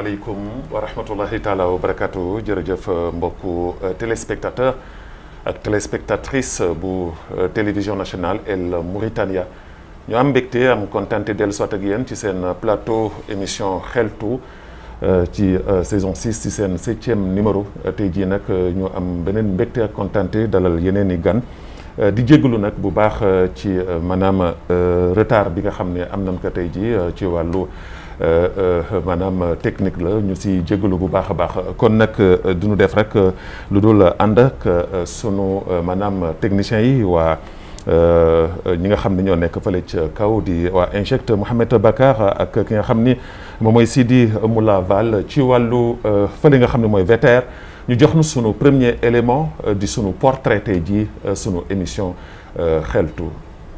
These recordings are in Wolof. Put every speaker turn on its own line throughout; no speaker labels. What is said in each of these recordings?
asalaamaaleykum wa rahmatullahi taala wa barakatu jërëjëf mbokku téléspectateur ak téléspectatrice bu télévision nationale El Mauritania ñu am mbégte am kontante dellu soit ak yéen ci seen plateau émission xeltu ci saison 6 ci seen septième numéro tey jii nag ñu am beneen mbégte ak kontante dalal yeneen i gan di jégalu nag bu baax ci maanaam retard bi nga xam ne am nañ ko tey jii ci wàllu maanaam technique la ñu si jégalu bu baax a baax kon nag du ñu def rek lu dul ànd ak sunu maanaam techniciens yi waa ñi nga xam ne ñoo nekk fële ca kaw di waa injecte Mouhamed Bakar ak ki nga xam ni moom mooy Sidi Moula Val ci wàllu fële nga xam ne mooy VTR ñu jox nu sunu premier élément di sunu portrait tey ji sunu émission xeltu.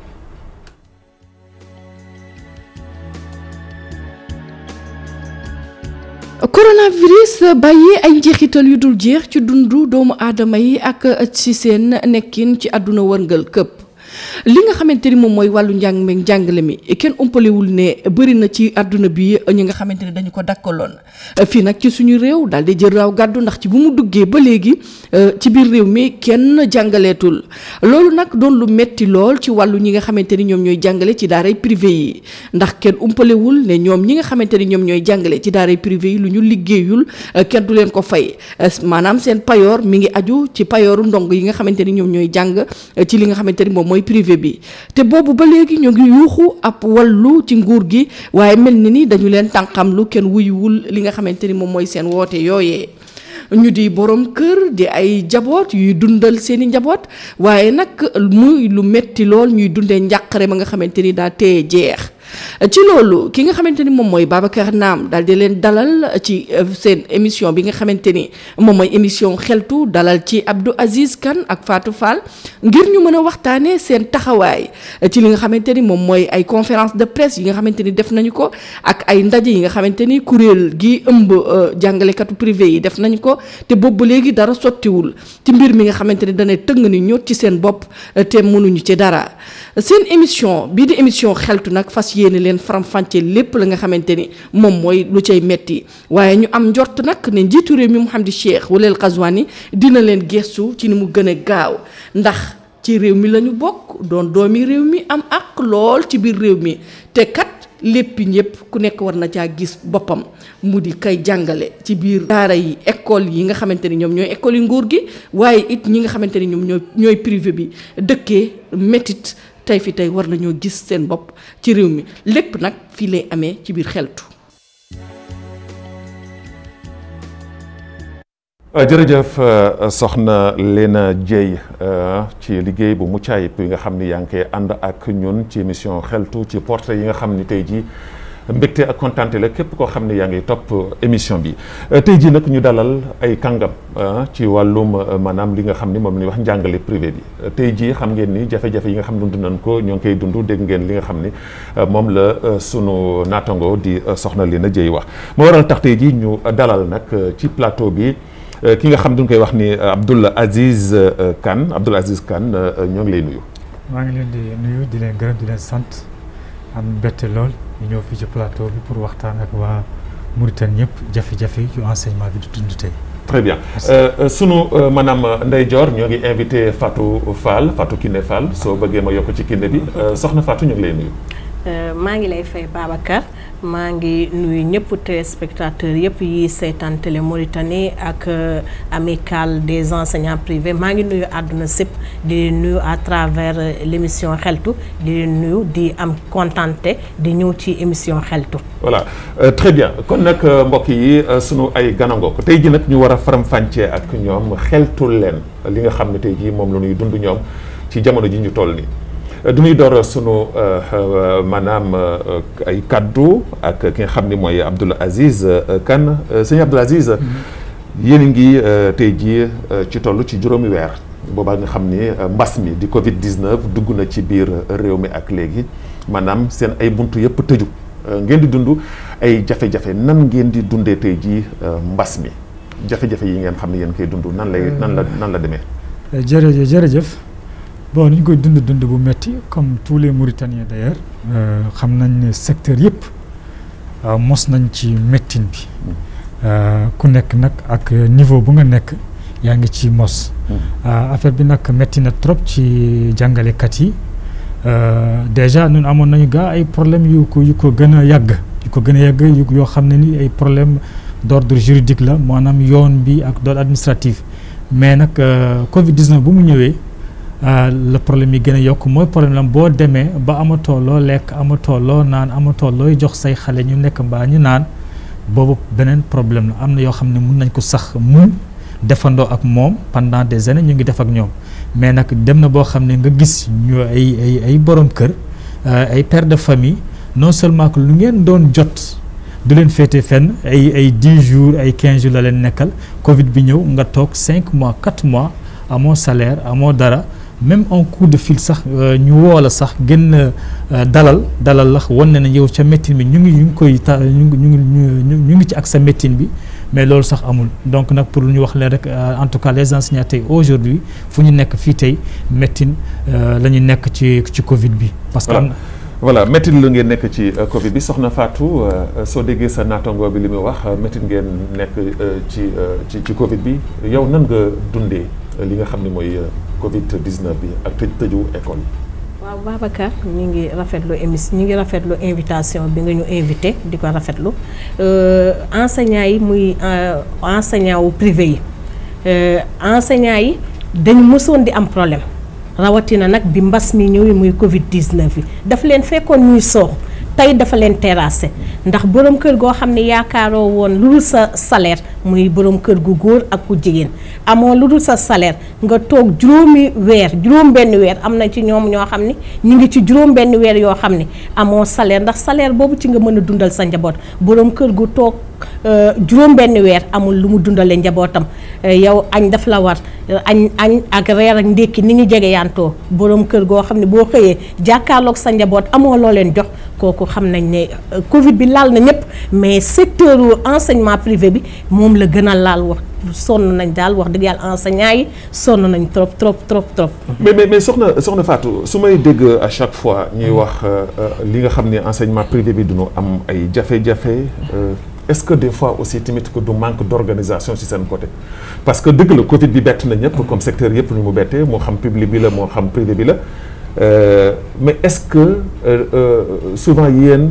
coronavirus bàyyi ay njeexital yu dul jeex ci dundu doomu aadama yi ak ci seen nekkin ci àdduna wërngal këpp li nga xamante ni moom mooy wàllu njàng meeg njàngale mi kenn umpalewul ne bëri na ci àdduna bi ñi nga xamante ne dañu ko dakkaloon fii nag ci suñu réew daal di jël raaw gàddu ndax ci bu mu duggee ba léegi ci biir réew mi kenn jàngaleetul loolu nag doon lu metti lool ci wàllu ñi nga xamante ni ñoom ñooy jàngale ci daaray privé yi ndax kenn umpalewul ne ñoom ñi nga xamante ni ñoom ñooy jàngale ci daaray privé yi lu ñu liggéeyul kenn du leen ko fay maanaam seen payoor mi ngi aju ci payooru ndong yi nga xamante ni ñoom ñooy jàng ci li nga xamante ni moom mooy privé bi te boobu ba léegi ñu ngi yuuxu ab wallu ci nguur gi waaye mel ni ni dañu leen tànqam lu kenn wuyuwul li nga xamante ni moom mooy seen woote yooyee ñu di borom kër di ay njaboot yuy dundal seeni njaboot waaye nag muy lu metti lool ñuy dundee njàqare ma nga xamante ni daa téye jeex ci loolu ki nga xamante ni moom mooy Babacar Naam daal di leen dalal ci seen émission bi nga xamante ni moom mooy émission xeltu dalal ci Abdou Aziz Kane ak Fatou Fall ngir ñu mën a waxtaanee seen taxawaay ci li nga xamante ni moom mooy ay conférence de presse yi nga xamante ni def nañu ko ak ay ndaje yi nga xamante ni kuréel gi ëmb jàngalekatu privé yi def nañu ko te boobu ba léegi dara sottiwul ci mbir mi nga xamante ni dana tëng ni ñot ci seen bopp te mënuñu ci dara seen émission bii di émission xeltu nag fas yéene leen faram-fàccee lépp la nga xamante ni moom mooy lu cay metti waaye ñu am njort nag ne njiitu réew mi Mouhamadou Cheikh Walel Ghazouani dina leen gestu ci ni mu gën a gaaw ndax ci réew mi la ñu bokk doon doomi réew mi am ak lool ci biir réew mi te kat lépp ñëpp ku nekk war na caa gis boppam mu di kay jàngale ci biir daara yi école yi nga xamante ni ñoom ñooy école yi nguur gi waaye it ñi nga xamante ni ñoom ñooy ñooy privé bi dëkkee métit tey fi tey war nañoo gis seen bopp ci réew mi lépp nag fii lay amee ci biir xeltu.
jërëjëf soxna Léna Dieye ci liggéey bu mucc ayib bi nga xam ni yaa ngi koy ànd ak ñun ci émission xeltu ci portrait yi nga xam ni tey jii mbégte ak kontaante la képp koo xam ne yaa ngi topp émission bi tey jii nag ñu dalal ay kàngam ci wàllum maanaam li nga xam ni moom la ñuy wax njàngale privé bi tey jii xam ngeen ni jafe-jafe yi nga xam dund nañ ko ñoo ngi koy dund dégg ngeen li nga xam ni moom la sunu naatango di soxna Léna Dieye wax moo waral tax tey jii ñu dalal nag ci plateau bi ki nga xam duñ koy wax ni Abdoul Aziz Kane Abdoul Aziz Kane ñoo ngi lay nuyu.
maa ngi leen di nuyu di leen gërëm di leen sant am mbette lool ñu ñëw fii ci plateau bi pour waxtaan ak waa Mauritanie ñëpp jafe-jafe yu enseignement bi di dund tey.
très bien sunu maanaam ndeyjoor ñoo ngi invité Fatou Fall Fatou Kiné Fall soo bëggee ma yokk ci Kiné bi soxna Fatou ñu ngi lay nuyu.
maa ngi lay fay Babacar maa ngi nuyu ñëpp téléspectateurs yëpp yi seetaan télé Mauritanie ak amicale des enseignants privés maa ngi nuyu àdduna sépp di nuyu à travers l' émission xeltu di nuyu di am contenté di ñëw ci émission xeltu.
voilà très bien kon nag mbokk yi sunu ay ganango ko tey ji nag ñu war a faram-fàccee ak ñoom xeltul leen li nga xam ne tey jii moom la ñuy dund ñoom ci jamono ji ñu toll nii. du ñuy door sunu maanaam ay kaddu ak ki nga xam ni mooy Abdoul Aziz Kane sëñ Abdoul Aziz yéen a ngi tey jii ci toll ci juróomi weer boobaa nga xam ni mbas mi di Covid 19 dugg na ci biir réew mi ak léegi maanaam seen ay buntu yëpp tëju ngeen di dund ay jafe-jafe nan ngeen di dundee tey jii mbas mi jafe-jafe yi ngeen xam ne yéen koy dund nan lay nan la nan la demee.
jërëjëf jërëjëf. bon ni ñu koy dund dund bu metti comme tous les Mauritaniens d'ailleurs xam nañ ne secteur yëpp mos nañ ci mettin bi ku nekk nag ak niveau bu nga nekk yaa ngi ci mos. affaire bi nag métti na trop ci jàngalekat yi déjà ñun amoon nañu gaa ay problème yu ko yu ko gën a yàgg yu ko gën a yàgg yu yoo xam ne ni ay problème d'ordre juridique la maanaam yoon bi ak d'ordre administratif mais nag Covid 19 bu mu ñëwee le problème yi gën a yokk mooy problème la boo demee ba amatoo loo lekk amatoo loo naan amatoo looy jox say xale ñu nekk mbaa ñu naan boobu beneen problème la am na yoo xam ne mun nañ ko sax mun defandoo ak moom pendant des années ñu ngi def ak ñoom mais nag dem na boo xam ne nga gis ñu ay ay ay borom kër ay père de famille non seulement que lu ngeen doon jot du leen féete fenn ay ay dix jours ay quinze jours la leen nekkal Covid bi ñëw nga toog cinq mois quatre mois amoo salaire amoo dara même en coup de fil sax ñu woo la sax gën dalal dalal la wan ne ne yow ca médecine bi ñu ngi ñu ngi koy ta ñu ngi ñu ngi ñu ngi ci ak sa médecine bi mais loolu sax amul donc nag pour lu ñu wax leen rek en tout cas les enseignants tey aujourd'hui fu ñu nekk fii tey médecine la ñu nekk ci ci Covid bi. parce que am na
voilà médecine la ngeen nekk ci Covid bi soxna Fatou soo déggee sa naataango bi li muy wax médecine ngeen nekk ci ci ci Covid bi yow nan nga dundee li nga xam ne mooy Covid 19 bi ak tëj tëju école yi.
waaw Babacar ñu ngi rafetlu émission ñu ngi rafetlu invitation bi nga ñu invité di ko rafetlu enseignants yi muy enseignant wu privé yi enseignants yi dañu mësoon di am problème rawatina nag bi mbas mi ñëw muy Covid 19 yi daf leen fekkoon ñuy soox tey dafa leen terrassé ndax borom kër goo xam ne yaakaaroo woon lu dul sa salaire muy borom kër gu góor ak ku jigéen amoo lu dul sa salaire nga toog juróomi weer juróom benn weer am na ci ñoom ñoo xam ne ñu ngi ci juróom benn weer yoo xam ne amoo salaire ndax salaire boobu ci nga mën a dundal sa njaboot borom kër gu toog juróom benn weer amul lu mu dundalee njabootam yow añ daf la war añ añ ak reer ak ndékki ni ñu jege yantoo borom kër goo xam ne boo xëyee jàkkaarloog sa njaboot amoo loo leen jox kooku xam nañ ne Covid bi laal na ñëpp mais secteur enseignement privé bi moom la gën a laal wax sonn nañ daal wax dëgg yàlla enseignants yi sonn nañ trop trop trop trop.
mais mais mais soxna soxna Fatou su may dégg à chaque fois ñuy wax li nga xam ne enseignement privé bi duñu am ay jafe-jafe. est-ce que des fois aussi tamit que du manque d'organisation ci seen côté parce que dëgg la Covid bi bett na ñëpp comme secteur yëpp ñu mu bettee moo xam public bi la moo xam privé bi la mais est-ce que souvent yéen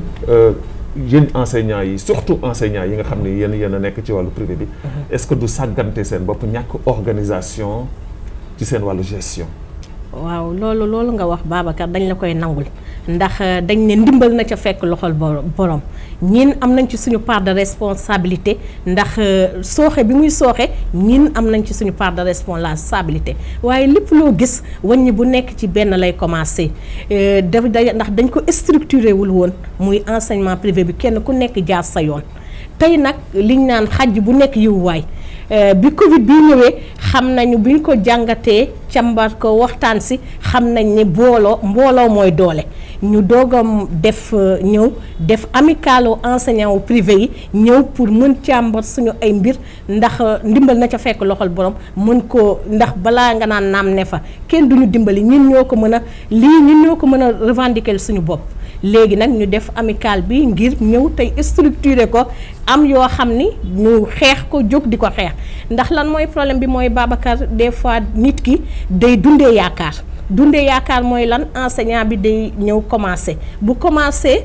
yéen enseignants yi surtout enseignants yi nga xam ne yéen yéen a nekk ci wàllu privé bi est-ce que du sàggante seen bopp ñàkk organisation ci seen wàllu gestion
waaw loolu loolu nga wax Babacar dañ la koy nangul ndax dañ ne ndimbal na ca fekk loxol borom ñin am nañ ci suñu part de responsabilité ndax sooxe bi muy sooxe ñin am nañ ci suñu part de responsabilité waaye lépp loo gis wàññi bu nekk ci benn lay commencer daf ndax dañ ko structuré wul woon muy enseignement privé bi kenn ku nekk jaar sa yoon tey nag liñ naan xaj bu nekk yiwuwaay bi Covid bi ñëwee xam nañu bi ñu ko jàngatee càmbar ko waxtaan si xam nañ ne booloo mbooloo mooy doole ñu doog a def ñëw def amicalu enseignant wu privé yi ñëw pour mën càmbar suñu ay mbir ndax ndimbal na ca fekk loxol borom mën ko ndax balaa nga naan naam ne fa kenn duñu dimbali ñun ñoo ko mën a lii ñun ñoo ko mën a revendiquer suñu bopp léegi nag ñu def amical bi ngir ñëw tey structuré ko am yoo xam ni ñu xeex ko jóg di ko xeex ndax lan mooy problème bi mooy Babacar des fois nit ki day dundee yaakaar dundee yaakaar mooy lan enseignant bi day ñëw commencé bu commencé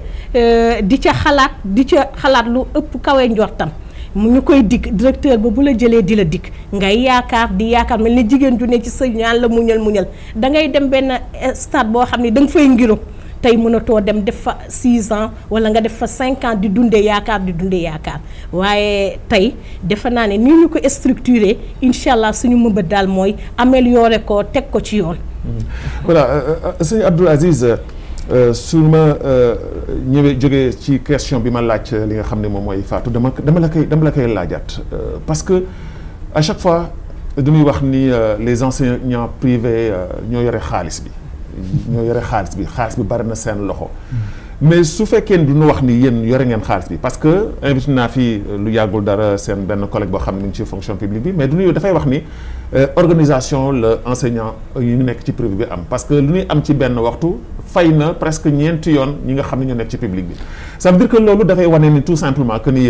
di ca xalaat di ca xalaat lu ëpp kawe njortam mu ñu koy dikk directeur ba bu la jëlee di la dikk ngay yaakaar di yaakaar mel ni jigéen ju ne ci sëy ñaan la muñal muñal da ngay dem benn stade boo xam ne da nga fay ngiru tey mënatoo dem def fa 6 ans wala nga def fa 5 ans di dundee yaakaar di dundee yaakaar waaye tey defe naa ne ni ñu ko structuré incha allah suñu mëbët daal mooy améliorer ko teg ko ci yoon.
voilà sëñ Abdoul Aziz su ma ñëwee jógee ci question bi ma laaj li nga xam ne moom mooy Fatou dama dama la koy dama la koy laajaat parce que à chaque fois dañuy wax ni les enseignants privés ñoo yore xaalis bi. ñoo yore xaalis bi xaalis bi bari na seen loxo mais su fekkee ni duñu wax ni yéen yore ngeen xaalis bi parce que invité naa fii lu yàggul dara seen benn collègue boo xam ne mu ngi ci fonction publique bi mais du ñu dafay wax ni organisation la enseignant yu ñu nekk ci privé bi am parce que lu ñuy am ci benn waxtu fay na presque ñeenti yoon ñi nga xam ne ñu nekk ci public bi ça veut dire que loolu dafay wane ni tout simplement que ni yéen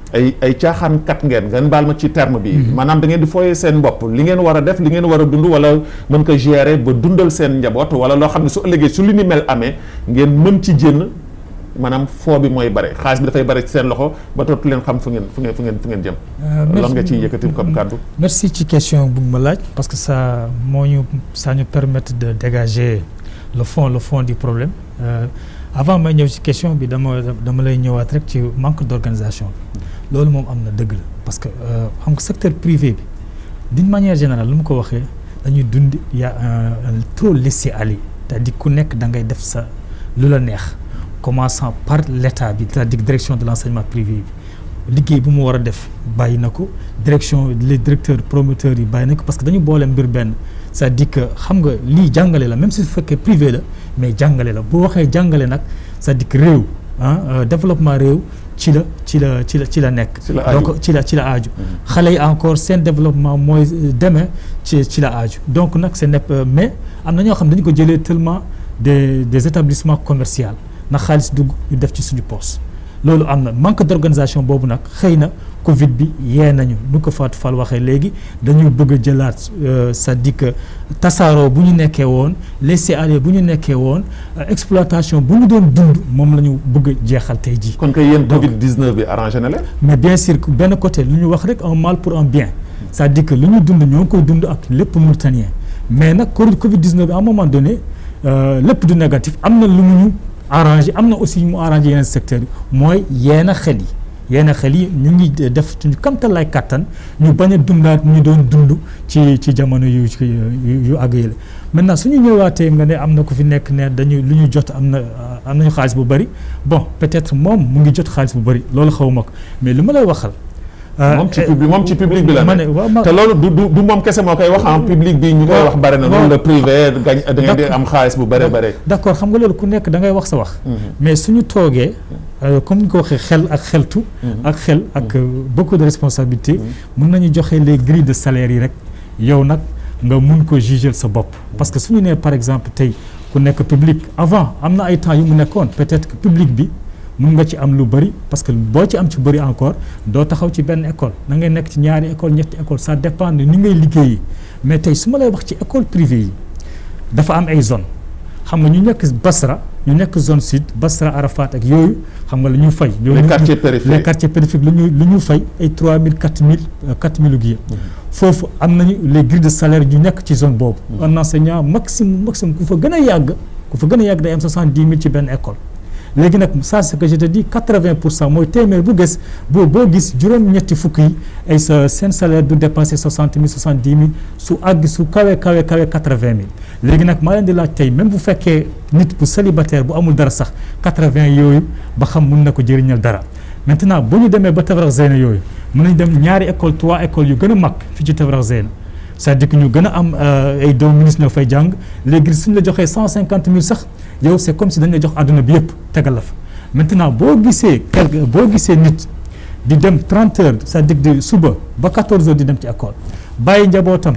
ay ay caaxaan kat ngeen ngeen baal ma ci terme bi maanaam da ngeen di fooyee seen bopp li ngeen war a def li ngeen war a dund wala mën ko gérer ba dundal seen njaboot wala loo xam ne su ëllëgee su li ni mel amee ngeen mën ci jénn maanaam foo bi mooy bare xaalis bi dafay bare ci seen loxo ba dootu leen xam fu ngeen fu ngeen fu ngeen fu ngeen jëm lan nga ciy yëkkati comme kàddu
merci ci question bu ma laaj parce que ça moo ñu ça ñu permettre de dégager le fond le fond du problème euh, avant may ñëw ci question bi dama dama lay ñëwaat rek ci manque d'organisation bi loolu moom am na dëgg la parce que xam nga secteur privé bi d'une manière générale lu mu ko waxee dañuy dund y a un trop laisser-aller c'est-à-dire ku nekk da ngay def sa lu la neex commençant par l'état bi c'est-à-dire direction de l'enseignement privé bi liggéey bu mu war a def bàyyi na ko direction les directeurs promoteurs yi bàyyi na ko parce que dañu boole mbir benn c'est-à-dire que xam nga lii jàngale la même si fekkee privé la mais jàngale la boo waxee jàngale nag c'est-à-dire que réew ah développement réew ci la ci la ci la ci la nekk donc ci la ci la aaju xale yi encore seen développement mooy demee ci ci la aaju donc nag c'est nepp mais am na ñoo xam dañu ko jëlee tellement des des établissements commerciaux na xaalis dugg ñu def ci suñu poste loolu am na manque d'organisation boobu nag xëy na Covid bi yee nañu nu ko Fatou Fall waxee léegi dañu bëgg a jëlaat c'est-à-dire que tasaaroo bu ñu nekkee woon laisser-aller bu ñu nekkee woon exploitation bu ñu doon dund moom la ñu bëgg a jeexal tey jii.
kon kay yéen Covid 19 bi arrangé na leen.
mais bien sûr benn côté lu ñu wax rek un mal pour un bien c'est-à-dire que lu ñu dund ñoo ngi koy dund ak lépp mauritanien mais nag Covid 19 bi à un moment donné lépp du négatif am na lu mu ñu. arrangé am na aussi mu arrangé yeneen secteurs yi mooy yenn xel yi yenn xel yi ñu ngi def suñu kamtal lay kàttan ñu bañ a dundaat ñu doon dund ci ci jamono yu yu àgg yële maintenant suñu ñëwaatee nga ne am na ku fi nekk ne dañu lu ñu jot am na am nañu xaalis bu bëri bon peut-être moom mu ngi jot xaalis bu bëri loolu xaw ma ko mais li ma lay waxal
moom ci public moom ci public bi la
ma ne waaw ma
te loolu du du du moom kese moo koy wax en public bi ñu koy wax bare na loolu la privé gañ da ngeen di am xaalis bu bare bare
d'accord xam nga loolu ku nekk da ngay wax sa wax mais suñu toogee comme ni ko waxee xel ak xeltu ak xel ak beaucoup de responsabilités mën nañu joxe les grilles de salaire yi rek yow nag nga mun ko juger sa bopp parce que suñu nee par exemple tey ku nekk public avant am na ay temps yu mu nekkoon peut-être que public bi mun nga ci am lu bëri parce que boo ci am ci bëri encore doo taxaw ci benn école na ngay nekk ci ñaari école ñetti école ça dépend de ni ngay liggéeyi mais tey su ma lay wax ci école privée yi dafa am ay zone xam nga ñu nekk Basra ñu nekk zone sud Basra Arafat ak yooyu xam nga la ñuy fay.
les quartiers périphériques
les quartiers périphériques lu ñuy lu ñuy fay ay 3000 4000 4000 gu foofu am nañu les grilles de salaire ñu nekk ci zone boobu. un enseignant maximum maximum ku fa gën a yàgg ku fa gën a yàgg day am 70 000 ci benn école. léegi nag ça c'est que je te dis quatre-vingt pour cent mooy téeméer bu gis boo boo gis juróom-ñetti fukk yi ay sa seen salaire du dépasser soixante mille soixante-dix mille su àgg su kawe kawe kawe quatre-vingt mille léegi nag maa leen di laaj tey même bu fekkee nit bu célibataire bu amul dara sax quatre-vingt yooyu ba xam mun na ko jëriñal dara maintenant bu ñu demee ba Tafrax Zeyna yooyu mën nañ dem ñaari école trois écoles yu gën a mag fii ci Tafrax Zeyna c'est-à-dire que ñu gën a am ay doomu ministre ñoo fay jàng léegi suñ la joxee cent cinquante mille sax yow c'est comme si dañ la jox àdduna bi yëpp tegal la fa maintenant boo gisee quelque boo gisee nit di dem 30 heures c'est-à-dire di suba ba 14 heures di dem ci école bàyyi njabootam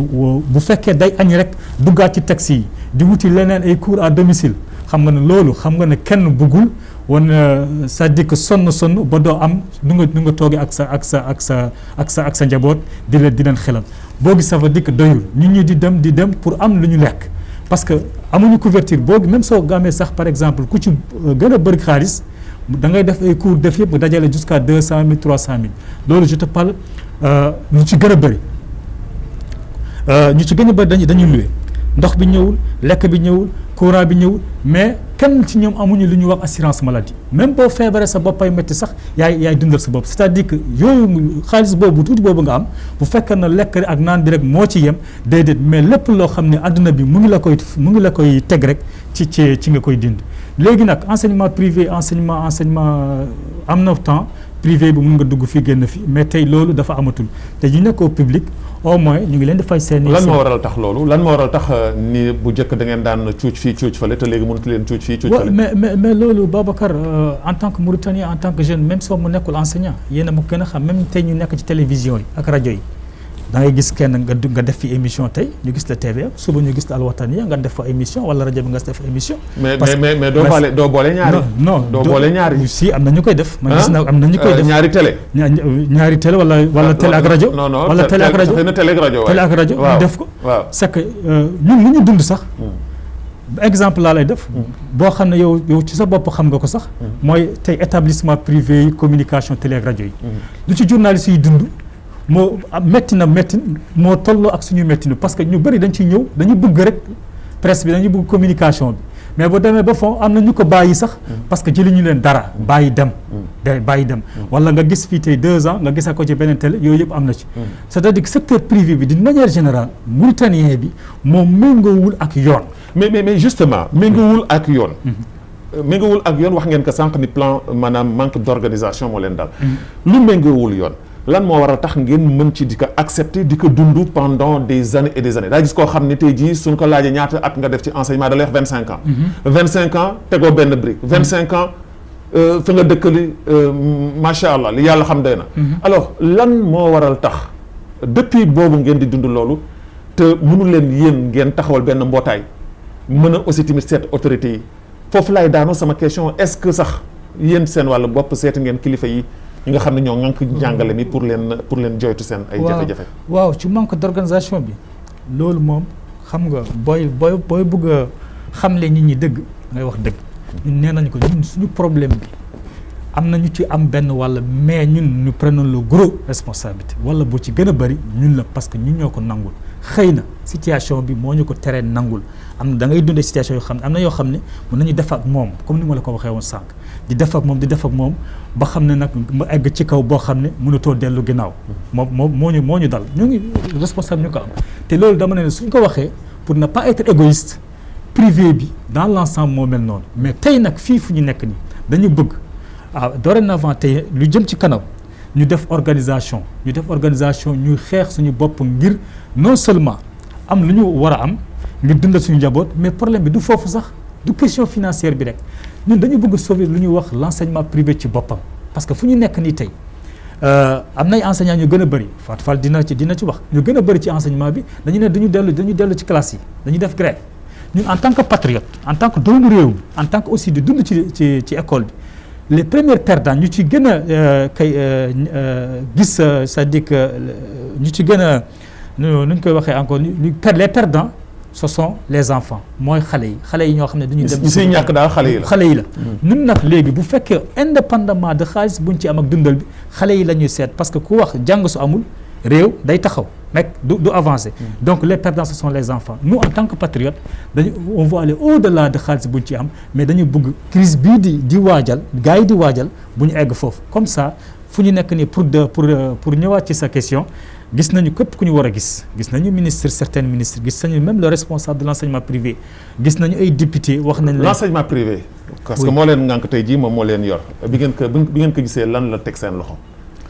bu fekkee day añ rek duggaat ci taxi yi di wuti leneen ay cours à domicile xam nga ne loolu xam nga ne kenn bëggul woon c'est-à-dire que sonn sonn ba doo am nu nga nu nga toogee ak sa ak sa ak sa ak sa ak sa njaboot di leen di leen xelal boo gis ça veut dire que doyul nit ñi di dem di dem pour am lu ñu lekk parce que amuñu couverture boo même soo gamee sax par exemple ku ci gën a bëri xaalis da ngay def ay cours def yëpp dajale jusqu'à deux cent mille trois cent mille loolu je te parle ñu ci gën a bëri ñu ci gën a bëri dañuy dañuy loué ndox bi ñëwul lekk bi ñëwul courant bi ñëwul mais kenn ci ñoom amuñu lu ñuy wax assurance maladie même boo feebaree sa boppay métti sax yaay yaay dundal sa bopp c'est-à-dire que yooyu xaalis boobu tuuti boobu nga am bu fekkee na lekk ak naan bi rek moo ci yem déedéet mais lépp loo xam ne àdduna bi mu ngi la koy mu ngi la koy teg rek ci ci ci nga koy dind léegi nag enseignement privé enseignement enseignement am na temps privé bi mun nga dugg fii génn fii mais tey loolu dafa amatul te ñu nekk au public au moins ñu ngi leen di fay seen
lan moo waral tax loolu lan moo waral tax ni bu njëkk da ngeen daan cuuc fii cuuc fële te léegi mënatu leen cuuc fii cuuc fële
mais mais mais loolu Babacar en tant que Mauritanien en tant que jeune même soo mu nekkul enseignant yéen a ma gën a xam même tey ñu nekk ci télévision yi ak rajo yi da ngay gis kenn nga du- nga def fi émission tey ñu gis la TVM suba ñu gis la Al Wataniya nga def fa émission wala rajo bi nga def fa émission.
mais
Parce
mais
que-
mais mais doo
mais-
boole doo boole ñaari.
non non
doo boole ñaari.
si am na ñu koy def. man gis
ah?
naa am na ñu koy
Euh,
def
ñaari télé.
ña- ña- ñaari télé wala wala télé ak rajo.
non non
wala
te-
télé ak
te-
rajo
xëy na télé ak rajo
télé ak rajo
waaw
ñu def ko.
waaw
c'est que euh, ñun li ñu dund sax. exemple laa lay def. boo xam ne yow yow ci sa bopp xam nga ko sax. mooy tey établissement privé yi communication télé ak rajo yi. lu ci journaliste yi dund moo am métti na métti moo tolloo ak suñu métti na parce que ñu bëri dañ ciy ñëw dañu bëgg rek presse bi dañu bëgg communication bi mais bu demee ba fond am na ñu ko bàyyi sax parce que jëli ñu leen dara bàyyi dem. day bàyyi dem wala nga gis fii tey deux ans nga gisa ko ci beneen télé yooyu yëpp am na ci. c'est-à-dire que secteur privé bi d'une manière générale mauritanien bi moom méngoowul ak yoon.
mais mais mais justement méngoowul ak yoon. méngoowul ak yoon wax ngeen ko sànq ni plan maanaam manque d'organisation moo leen dal. lu méngoowul yoon lan moo war a tax ngeen mën ci di ko accepter di ko dund pendant des années et des années daa gis koo xam ne tey jii suñ ko laajee ñaata at nga def ci enseignement da lay wax vingt cinq ans. vingt cinq ans tegoo benn brique. vingt cinq ans euh, fi nga dëkkali macha allah li yàlla xam doy na. alors lan moo waral tax depuis boobu ngeen di dund loolu te mënu leen yéen ngeen taxawal benn mbootaay. mën a aussi tamit seet autorités yi foofu laay daanoo sama question est-ce que sax yéen seen wàllu bopp seeti ngeen kilifa yi ñi nga xam ne ñoo ŋànk njàngale mi pour leen pour leen joytu seen ay jafe-jafe
waaw ci manque d'organisation bi loolu moom xam nga booy booy booy bëgg a xamle nit ñi dëgg ngay wax dëgg ñun nee nañu ko ñun suñu problème bi am na ñu ci am benn walla mais ñun ñu prenons le gros responsabilité walla boo ci gën a bari ñun la parce que ñun ñoo ko nangul xëy na situation bi moo ñu ko teree nangul am na da ngay dundee situation yoo xam ne am na yoo xam ne mën nañu def ak moom comme ni ma la ko waxee woon sànq di def ak moom di def ak moom ba xam ne nag mu egg ci kaw boo xam ne mënatoo dellu ginnaaw moom moom moo ñu moo ñu dal ñu ngi responsable ñu ko am te loolu dama ne suñ ko waxee pour ne pas être égoïste privé bi dans l'ensemble moo mel noonu mais tey nag fii fu ñu nekk nii dañu bëgg ah dorénavant tey lu jëm ci kanam ñu def organisation ñu def organisation ñu xeex suñu bopp ngir non seulement am lu ñu war a am ngir dundal suñu njaboot mais problème bi du foofu sax du question financière bi rek ñun dañu bëgg sauver lu ñuy wax l'enseignement privé ci boppam parce que fu ñu nekk nii tey am nay enseignants ñu gën a bëri Fatou Fall dina ci dina ci wax ñu gën a bëri ci enseignement bi dañu ne dañu dellu dañu dellu ci classe yi dañu def grève ñun en tant que patriote en tant que doomu réew mi en tant que aussi di dund ci ci ci école bi les premiers perdants ñu ci gën a kay gis c'est-à-dire que ñu ci gën a nu ñu koy waxee encore ñu les perdants ce sont les enfants mooy xale yi xale yi ñoo xam ne dañuy dem
ñi siy ñàkk daal xale yi la
xale yi la ñun nag léegi bu fekkee indépendamment de xaalis buñ ci am ak dundal bi xale yi la ñuy seet parce que ku wax jàng su amul réew day taxaw mekk du du avancer donc les perdants ce sont les enfants nous en tant que patriotes dañu on va aller au-delà de xaalis buñ ci am mais dañu bëgg crise bii di di waajal gars yi di waajal bu ñu egg foofu comme ça fu ñu nekk nii pour de pour pour ñëwaat ci sa question gis nañu képp ku ñu war a gis gis nañu ministre certains ministres gis nañu même le responsable de l'enseignement privé gis nañu ay député wax nañ leen
l'enseignement privé parce que moo leen ngànk tey jii moom moo leen yor bi ngeen ko bi ngeen ko gisee lan la teg seen loxo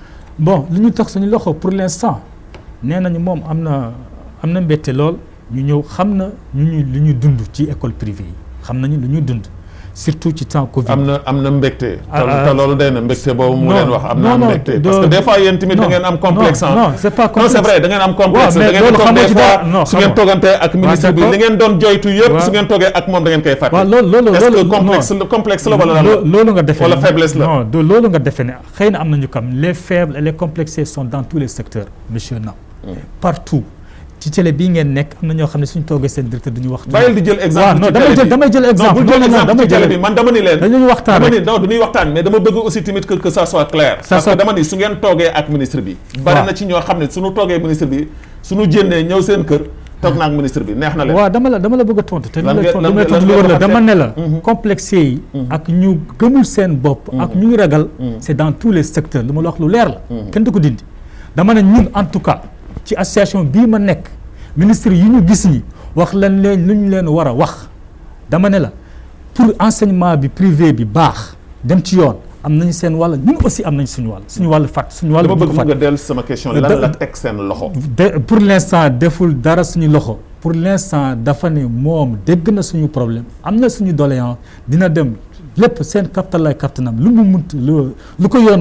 bon li ñu tax suñu loxo pour l'instant nee nañu moom am na am na mbette lool ñu ñëw xam na ñu ñu lu ñu dund ci école privée yi xam nañu lu ñu dund surtout ci temps Covid.
am na am na mbégte.
ah
te loolu day na mbégte boobu mu leen wax. am na
non non
mbégte parce que des fois yéen tamit da ngeen am complexe.
non non c'est pas
non
complexe
c'est vrai da ngeen am complexe.
mais
da ngeen
loolu
toog
xamoo
des
ci
fois
dara. Non,
su ngeen
xamoo.
toogantee ak ministre bi
d'accord.
li ngeen doon joytu yëpp
waaw.
su ngeen toogee ak moom da ngeen koy fàtte.
waaw loolu loolu
est-ce que
loolu
complexe la complexe la wala lan
Lo-
la.
loolu nga defee
Wala
ne-
faiblesse la.
non de loolu nga defee ne xëy na am nañu kam les faibles et les complexés sont dans tous les secteurs monsieur Nam partout ci télé bii ngeen nekk am na ñoo xam ne suñu toogee seen directeur duñu wax
bàyyil di jël exemple
waaw non
ci
damay
télé
jël
bi.
damay jël exemple
non bul jël
non, non,
exemple
damay
ci télé
jël-
bi man dama ni leen
dañuy waxtaan
dama
rek
ni non du ñuy waxtaan mais dama bëgg aussi tamit que que ça soit clair parce que
soit-
dama ni su ngeen toogee ak ministre bi bari
waaw.
na ci ñoo xam ne suñu toogee ministre bi suñu jénnee ñëw seen kër toog naa ak ministre bi neex na leen
waaw dama la dama la bëgg a tontu te li
Lan
la
ngeen-
tontu
lan
li may
ngeen-
tontu
lan
lu wër la
ngeen
dama ne la
Mhm.
complexé yi ak ñu gëmul seen bopp ak ñu ragal c'est dans tous les secteurs lu ma la wax lu leer la kenn du ko dindi dama ne ñun en tout cas ci association bii ma nekk ministre yi ñu gis ñi wax leen leen lu ñu leen war a wax dama ne la pour enseignement bi privé bi baax dem ci yoon am nañu seen wàll ñun aussi am nañ suñu wàll suñu wàll fàtt suñu wàll
dama
bu ñu
bëgg
ko
mu nga
fàtte
dellu sama question
Da-
lan la teg seen loxo
de pour l'instant deful dara suñu loxo pour l'instant dafa ne moom dégg na suñu problème am na suñu doléance dina dem lépp seen kaptal lay kaptanam lu mu munt lu lu ko yoon may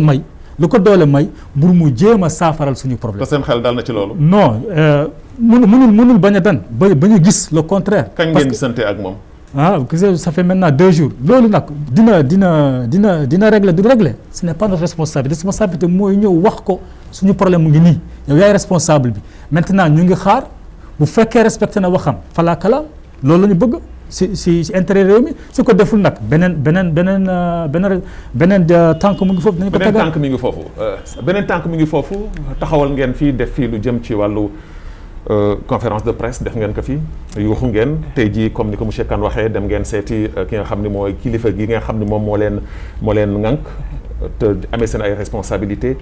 lu ko doole may mbur mu jéem a saafaral suñu problème
te seen xel dal na ci loolu.
non mënu mënul mënul bañ a dan ba ba ñu gis le contraire
kañ ngeen gisante ak moom.
ah gis ça fait maintenant deux jours loolu nag dina dina dina dina régler du régler ce n'est pas notre responsabilité responsabilité mooy ñëw wax ko suñu problème mu ngi nii yow yaay responsable bi maintenant ñu ngi xaar bu fekkee respecté na waxam falaakala loolu la ñu bëgg si si si intérêt réew mi su ko deful nag beneen beneen beneen beneen beneen tànk mu ngi foofu dañu ko
beneen
tegal
tànk mi ngi foofu beneen tànk mi ngi foofu taxawal ngeen fii def fii lu jëm ci wàllu conférence de presse def ngeen ko fii yuuxu ngeen tey jii comme ni ko monsieur Kane waxee dem ngeen seeti ki nga xam ne mooy kilifa gi nga xam ne moom moo leen moo leen ŋànk te amee seen ay responsabilités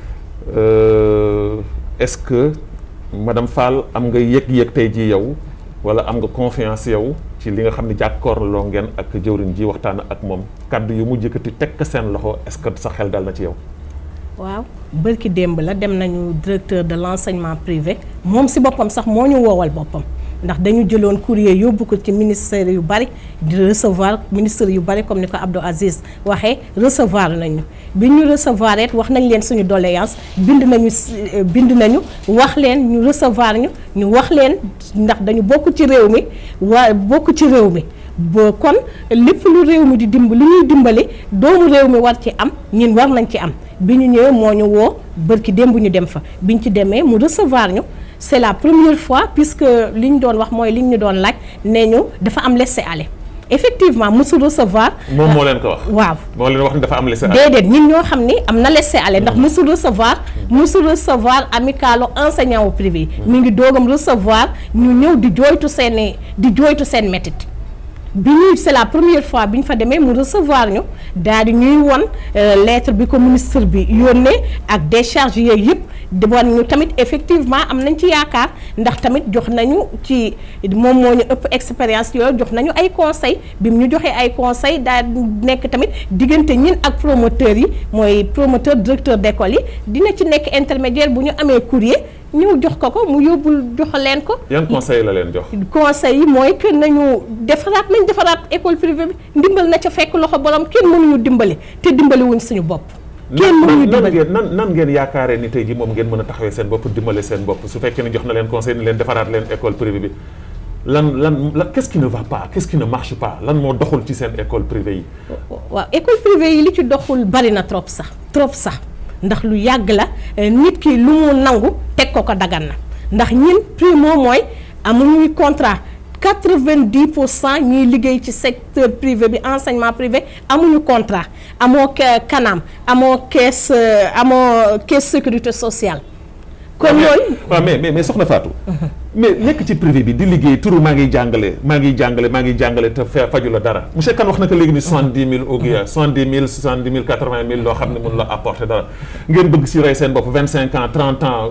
est-ce que madame Fall am nga yëg-yëg tey jii yow wala am nga confiance yow ci li nga xam ne jàkkoorloo ngeen ak jëwriñ ji waxtaan ak moom kàddu yu mu jëkkati teg ko seen loxo est-ce que sa xel dal na ci yow.
waaw bërki démb la dem nañu directeur de l'enseignement privé moom si boppam sax moo ñu woowal boppam ndax dañu jëloon courrier yóbbu ko ci ministère yu bari di recevoir ministère yu bari comme ni ko Abdou Aziz waxee recevoir nañu bi ñu recevoir it wax nañ leen suñu doléance bind nañu bind nañu wax leen ñu recevoir ñu ñu wax leen ndax dañu bokk ci réew mi waa bokk ci réew mi ba kon lépp lu réew mi di dimb lu ñuy dimbali doomu réew mi war ci am ñun war nañ ci am bi ñu ñëwee moo ñu woo bërki démb ñu dem fa bi ñu ci demee mu recevoir ñu c'est la première fois puisque li ñu doon wax mooy li ñu doon laaj nee ñu dafa am laisser-aller effectivement mosu recevoir.
moom moo leen ko wax.
waaw
moo leen wax ni dafa am laisser-aller.
déedéet ñun ñoo xam ni am na laisser-aller ndax mosu recevoir. mosu recevoir amicalu enseignant au privé. mi ngi doogam recevoir ñu ñëw di jooytu seen di jooytu seen métit bi ñuy c'est la première fois bi ñu fa demee mu recevoir ñu daal di ñuy won lettre bi ko ministre bi yónnee ak décharge yooyu yëpp di wan ñu tamit effectivement am nañ ci yaakaar ndax tamit jox nañu ci moom moo ñu ëpp expérience yooyu jox nañu ay conseil bi mu ñu joxee ay conseil daal nekk tamit diggante ñin ak promoteurs yi mooy promoteur directeur d'école yi dina ci nekk intermédiaire bu ñu amee courrier ñëw jox ko ko mu yóbbul jox leen ko.
yan conseil la leen jox.
conseil yi mooy que nañu defaraat nañ defaraat école privée bi ndimbal na ca fekk loxo borom kenn mënuñu dimbali te dimbali wuñ suñu bopp. kenn mënuñu
nan
dimbali
ngeen nan nan ngeen yaakaaree ni tey jii moom ngeen mën a taxawee seen bopp dimbale seen bopp su fekkee ni jox na leen conseil ni leen defaraat leen école privée bi lan lan lan qu'est-ce qui ne va pas qu'est-ce qui ne marche pas lan moo doxul ci seen école privée yi.
waaw école privée yi li ci doxul bari na trop sax trop sax ndax lu yàgg la nit ki lu mu nangu teg ko ko dagan na ndax ñin primo mooy amuñuy contrat quatre-vingt-dix pour cent ñiy liggéey ci secteur privé bi enseignement privé amuñu contrat amoo kanam amoo caisse amoo caisse sécurité sociale. kon yooyu
waaw mais mais mais soxna Fatou. mais nekk ci privé bi di liggéey turu maa ngi jàngale maa ngi jàngale maa ngi jàngale te fa faju la dara monsieur Kane wax na ko léegi ni soixante-dix mille au guia soixante-dix mille soixante-dix mille quatre-vingt mille loo xam ne mun la apporter dara ngeen bëgg si rey seen bopp vingt-cinq ans trente ans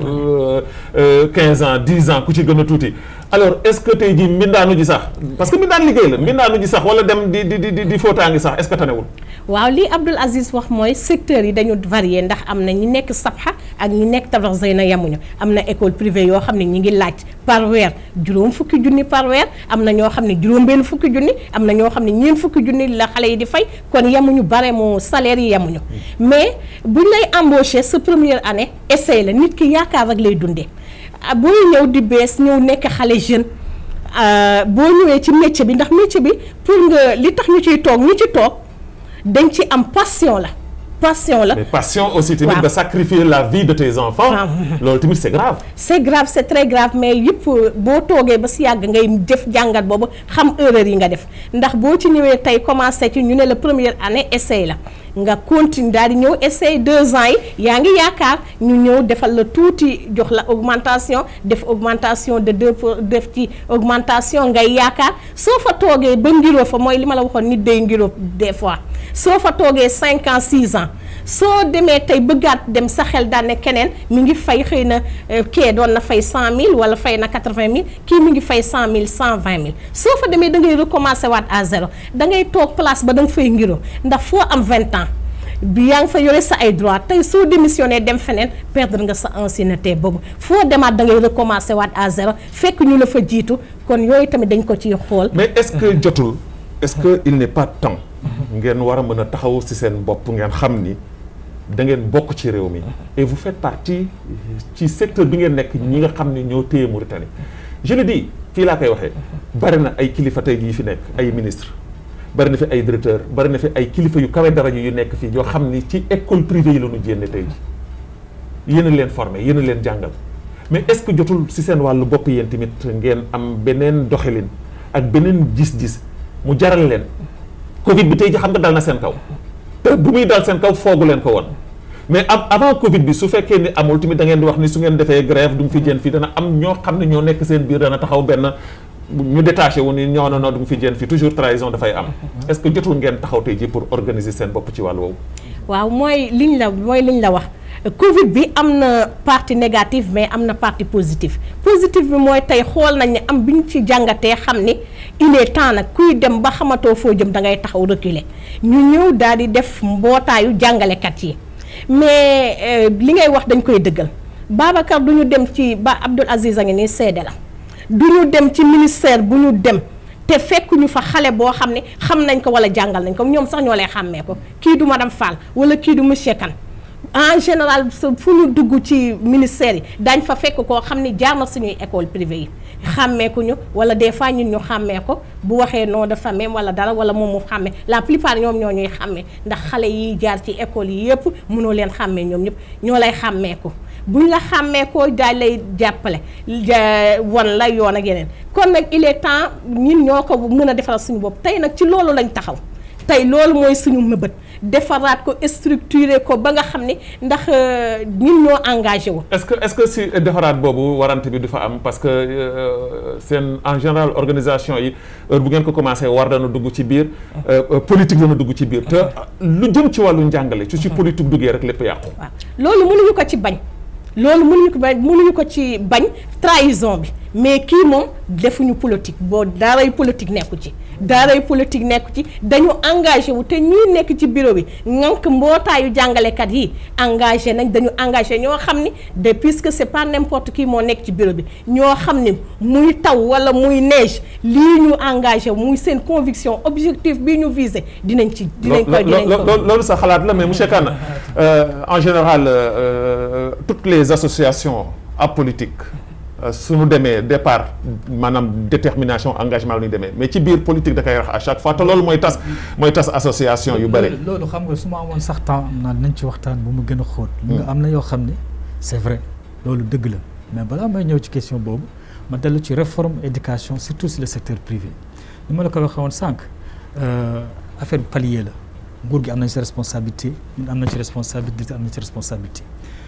quinze ans dix ans ku ci gën a tuuti alors est-ce que tey jii mbindaanu ji sax parce que mbindaan liggéey la mbindaanu ji sax wala dem di di di di fóotaangi sax est-ce que tanewul
waaw lii Abdoul Aziz wax mooy secteurs yi dañu varié ndax am na ñi nekk Sabha ak ñi nekk Tabax Zeyna yemuñu am na école privée yoo xam ne ñi ngi laaj par weer juróom fukki junni par weer am na ñoo xam ne juróom benn fukki junni am na ñoo xam ne ñeent fukki junni la xale yi di fay kon yemuñu bare moo salaire yi yemuñu mais buñ lay embaucher sa première année essai la nit ki yaakaar rek lay dundee booy ñëw di bees ñëw nekk xale jeune boo ñëwee ci métier bi ndax métier bi pour nga li tax ñu ciy toog ñu ci toog dañ ci am passion la passion la
mais passion aussi tamit
waaw.
nga sacrifier la vie de tes enfants
Waaw.
loolu tamit c'est grave
c'est grave c'est très grave mais yëpp boo toogee ba si yàgg ngay def jàngat boobu xam erreur yi nga def ndax boo ci ñëwee tey commencé ci ñu ne la première année essai la nga continue daal di ñëw essai deux ans yi yaa ngi yaakaar ñu ñëw defal la tuuti jox la augmentation def augmentation de deux pour def ci augmentation ngay yaakaar soo fa toogee ba ngiroo fa mooy li ma la waxoon nit day ngiroo des fois soo fa toogee cinq ans six ans soo demee tey bëggaat dem sa xel daan ne keneen mi ngi fay xëy na euh, kee doon na fay cent mille wala fay na quatre-vingt mille kii mi ngi fay cent mille cent vingt mille soo fa demee da ngay recommencer waat à zéro da ngay toog place ba da nga fay ngiro ndax foo am vingt ans bi yaa ngi fa yore sa ay droit tey soo démissionné dem feneen perdre nga sa ancienneté boobu foo demaat da ngay recommencer waat à zéro fekk ñu la fa jiitu kon yooyu tamit dañ ko ciy xool.
mais est-ce que jotul est-ce que il n'est pas temps ngeen war a mën a taxaw ci seen bopp ngeen xam ni da ngeen bokk ci réew mi et vous faites partie ci secteur bi ngeen nekk ñi nga xam ne ñoo téye Mauritanie je le dis fii laa koy waxee bari na ay kilifa tey yi fi nekk ay ministre bari na fi ay directeur bari na fi ay kilifa yu kawe dara yu nekk fii yoo xam ni ci école privée yi la ñu jénne tey ji yéen a leen formé yéen a leen jàngal mais est-ce que jotul si seen wàllu bopp yéen tamit ngeen am beneen doxalin ak beneen gis-gis mu jaral leen Covid bi tey ji xam nga dal na seen kaw te bu muy dal seen kaw foogu leen ko woon mais avant Covid bi su fekkee ni amul tamit da ngeen di wax ni su ngeen defee grève du mu fi jën fii dana am ñoo xam ne ñoo nekk seen biir dana taxaw benn ñu détaché wu ni ñoo na noo du mu fi jën fii toujours trahison dafay am est-ce que jotul ngeen taxaw tey ji pour organiser seen bopp ci wàllu woowu
waaw mooy liñ la mooy liñ la wax Covid bi am na partie négative mais am na partie positive positive bi mooy tey xool nañ ne am bi ñu ci jàngatee xam ni il est temps nag kuy dem ba xamatoo foo jëm da ngay taxaw reculer ñu ñëw daal di def mbootaayu jàngalekat yi mais li ngay wax dañ koy dëggal Babacar du ñu dem ci ba Abdoul Aziz a ngi nii seede la du ñu dem ci ministère bu ñu dem te fekk ñu fa xale boo xam ne xam nañ ko wala jàngal nañ ko ñoom sax ñoo lay xàmmee ko kii du madame Fall wala kii du monsieur Kane en général fu ñu dugg ci ministère yi daañ fa fekk koo xam ni jaar na suñuy école privée yi xàmmeeku ñu wala des fois ñun ñu xàmmee ko bu waxee nom de famille wala dara wala moom mu xàmmee la plupart ñoom ñoo ñuy xàmmee ndax xale yi jaar ci école yi yëpp mënoo leen xàmmee ñoom ñëpp ñoo lay xàmmee ko buñ la xàmmee ko daal lay jàppale wan la yoon ak yeneen kon nag il est temps ñun ñoo ko mën a defaral suñu bopp tey nag ci loolu lañ taxaw tey loolu mooy suñu mëbët defaraat ko structuré ko ba nga xam ne ndax ñun ñoo engagé wu.
est-ce que est-ce que si defaraat boobu warante bi du fa am parce que seen en général organisation yi heure bu ngeen ko commencé war dana dugg ci biir politique dana dugg ci biir te lu jëm ci wàllu njàngale su ci politique duggee rek lépp yàqu.
waaw loolu mënuñu ko ci bañ. loolu mënuñu ko bañ mënuñu ko ci bañ trahison bi mais kii moom defuñu politique boo daaray politique nekku ci daaray politique nekku ci dañu engagé wu te ñii nekk ci bureau bi ngànk mbootaayu jàngalekat yi engagé nañ dañu engagé ñoo xam ni de puisque c'est pas n'importe qui moo nekk ci bureau bi ñoo xam ni muy taw wala muy neige lii ñu engagé muy seen conviction objectif bii ñu visé dinañ ci dinañ ko dinañ ko
loolu sa xalaat la mais monsieur Kane en général toutes les associations apolitiques suñu demee départ maanaam détermination engagement la ñuy demee mais ci biir politique da koy wax à chaque fois te loolu mooy tas mooy tas association yu bëri.
loolu xam nga su ma amoon sax temps am naa nañ ci waxtaan bu mu gën a xóot. nga am na yoo xam ne c'est vrai loolu dëgg la mais balaa may ñëw ci question boobu ma dellu ci réforme éducation surtout sur le secteur privé ni ma la ko waxee woon sànq affaire bi palier la nguur gi am nañ ci responsabilité ñun am nañ ci responsabilité am nañ ci responsabilité.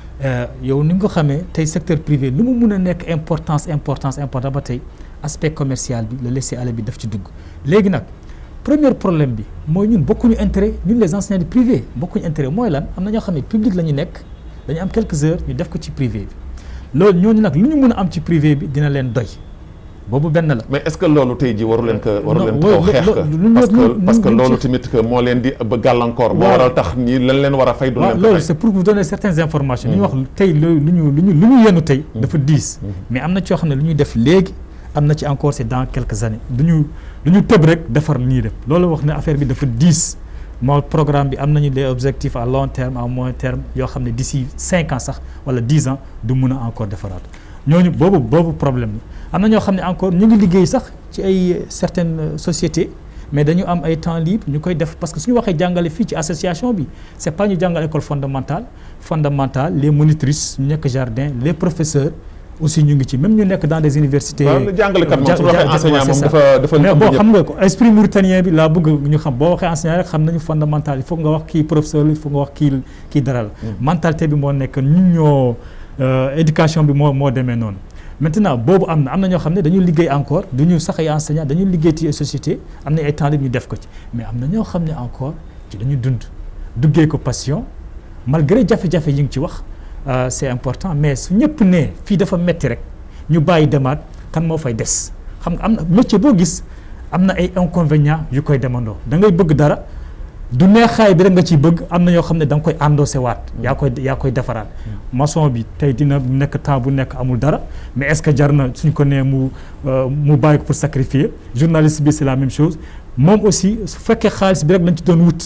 yow ni nga ko xamee tey secteur privé lu mu mun a nekk importance importance important ba tey aspect commercial bi le laisser-aller bi daf ci dugg léegi nag premier problème bi mooy ñun bokkuñu intérêt ñun les enseignants du privé bokkuñu intérêt mooy lan am na ñoo xam ne public la ñu nekk dañu am quelques heures ñu def ko ci privé bi loolu ñooñu nag lu ñu mun a am ci privé bi dina leen doy boobu benn la.
mais est-ce que loolu tey jii waru leen ko waru leen ko xeex ko parce que parce que loolu tamit que moo leen di ba gàllankoor. moo waral tax ñi lan leen war a fay. du leen ko
loolu c'est pour vous donner certaines informations. li ñu wax tey lu ñu lu ñu lu ñu yenu tey. dafa diis. mais am na ci yoo xam ne lu ñuy def léegi am na ci encore c'est dans quelques années du ñu du ñu tëb rek defar li ñuy def loolu wax ne affaire bi dafa diis moo programme bi am nañu des objectifs à long terme à moyen terme yoo xam ne d'ici cinq ans sax wala dix ans du mun a encore defaraat ñooñu boobu boobu problème la. am na ñoo xam ne encore ñu ngi liggéey sax ci ay certaines sociétés mais dañu am ay temps libre ñu koy def parce que suñu waxee jàngale fii ci association bi c'est pas ñu jàngal école fondamentale fondamentale les monitrices ñu nekk jardin les professeurs aussi ñu ngi ci même ñu nekk dans des universités.
waaw jàngalekat moom su waxee enseignant moom dafa dafa.
mais boo xam nga ko esprit mauritanien bi laa bëgg ñu xam boo waxee enseignant rek xam nañu fondamental il faut nga wax kii professeur il faut nga wax kii kii dara la. mentalité bi moo nekk ñun ñoo éducation bi moo moo demee noonu. maintenant boobu am na am na ñoo xam ne dañu liggéey encore du ñu sax ay enseignants dañu liggéey ci société am na ay temps libre ñu def ko ci mais am na ñoo xam ne encore ci dañu dund duggee ko passion malgré jafe-jafe yi ngi ci wax c'est important mais su ñëpp ne fii dafa metti rek ñu bàyyi demaat kan moo fay des xam nga am na métier boo gis am na ay inconvénients yu koy demandoo da ngay bëgg dara du neexaay bi rek nga ciy bëgg am na yoo xam ne da nga koy endossé waat yaa koy yaa koy defaraat maçon bi tey dina nekk temps bu nekk amul dara mais est-ce que jar na suñ ko nee mu mu bàyyi ko pour sacrifier journaliste bi c'est la même chose moom aussi su fekkee xaalis bi rek lañ ci doon wut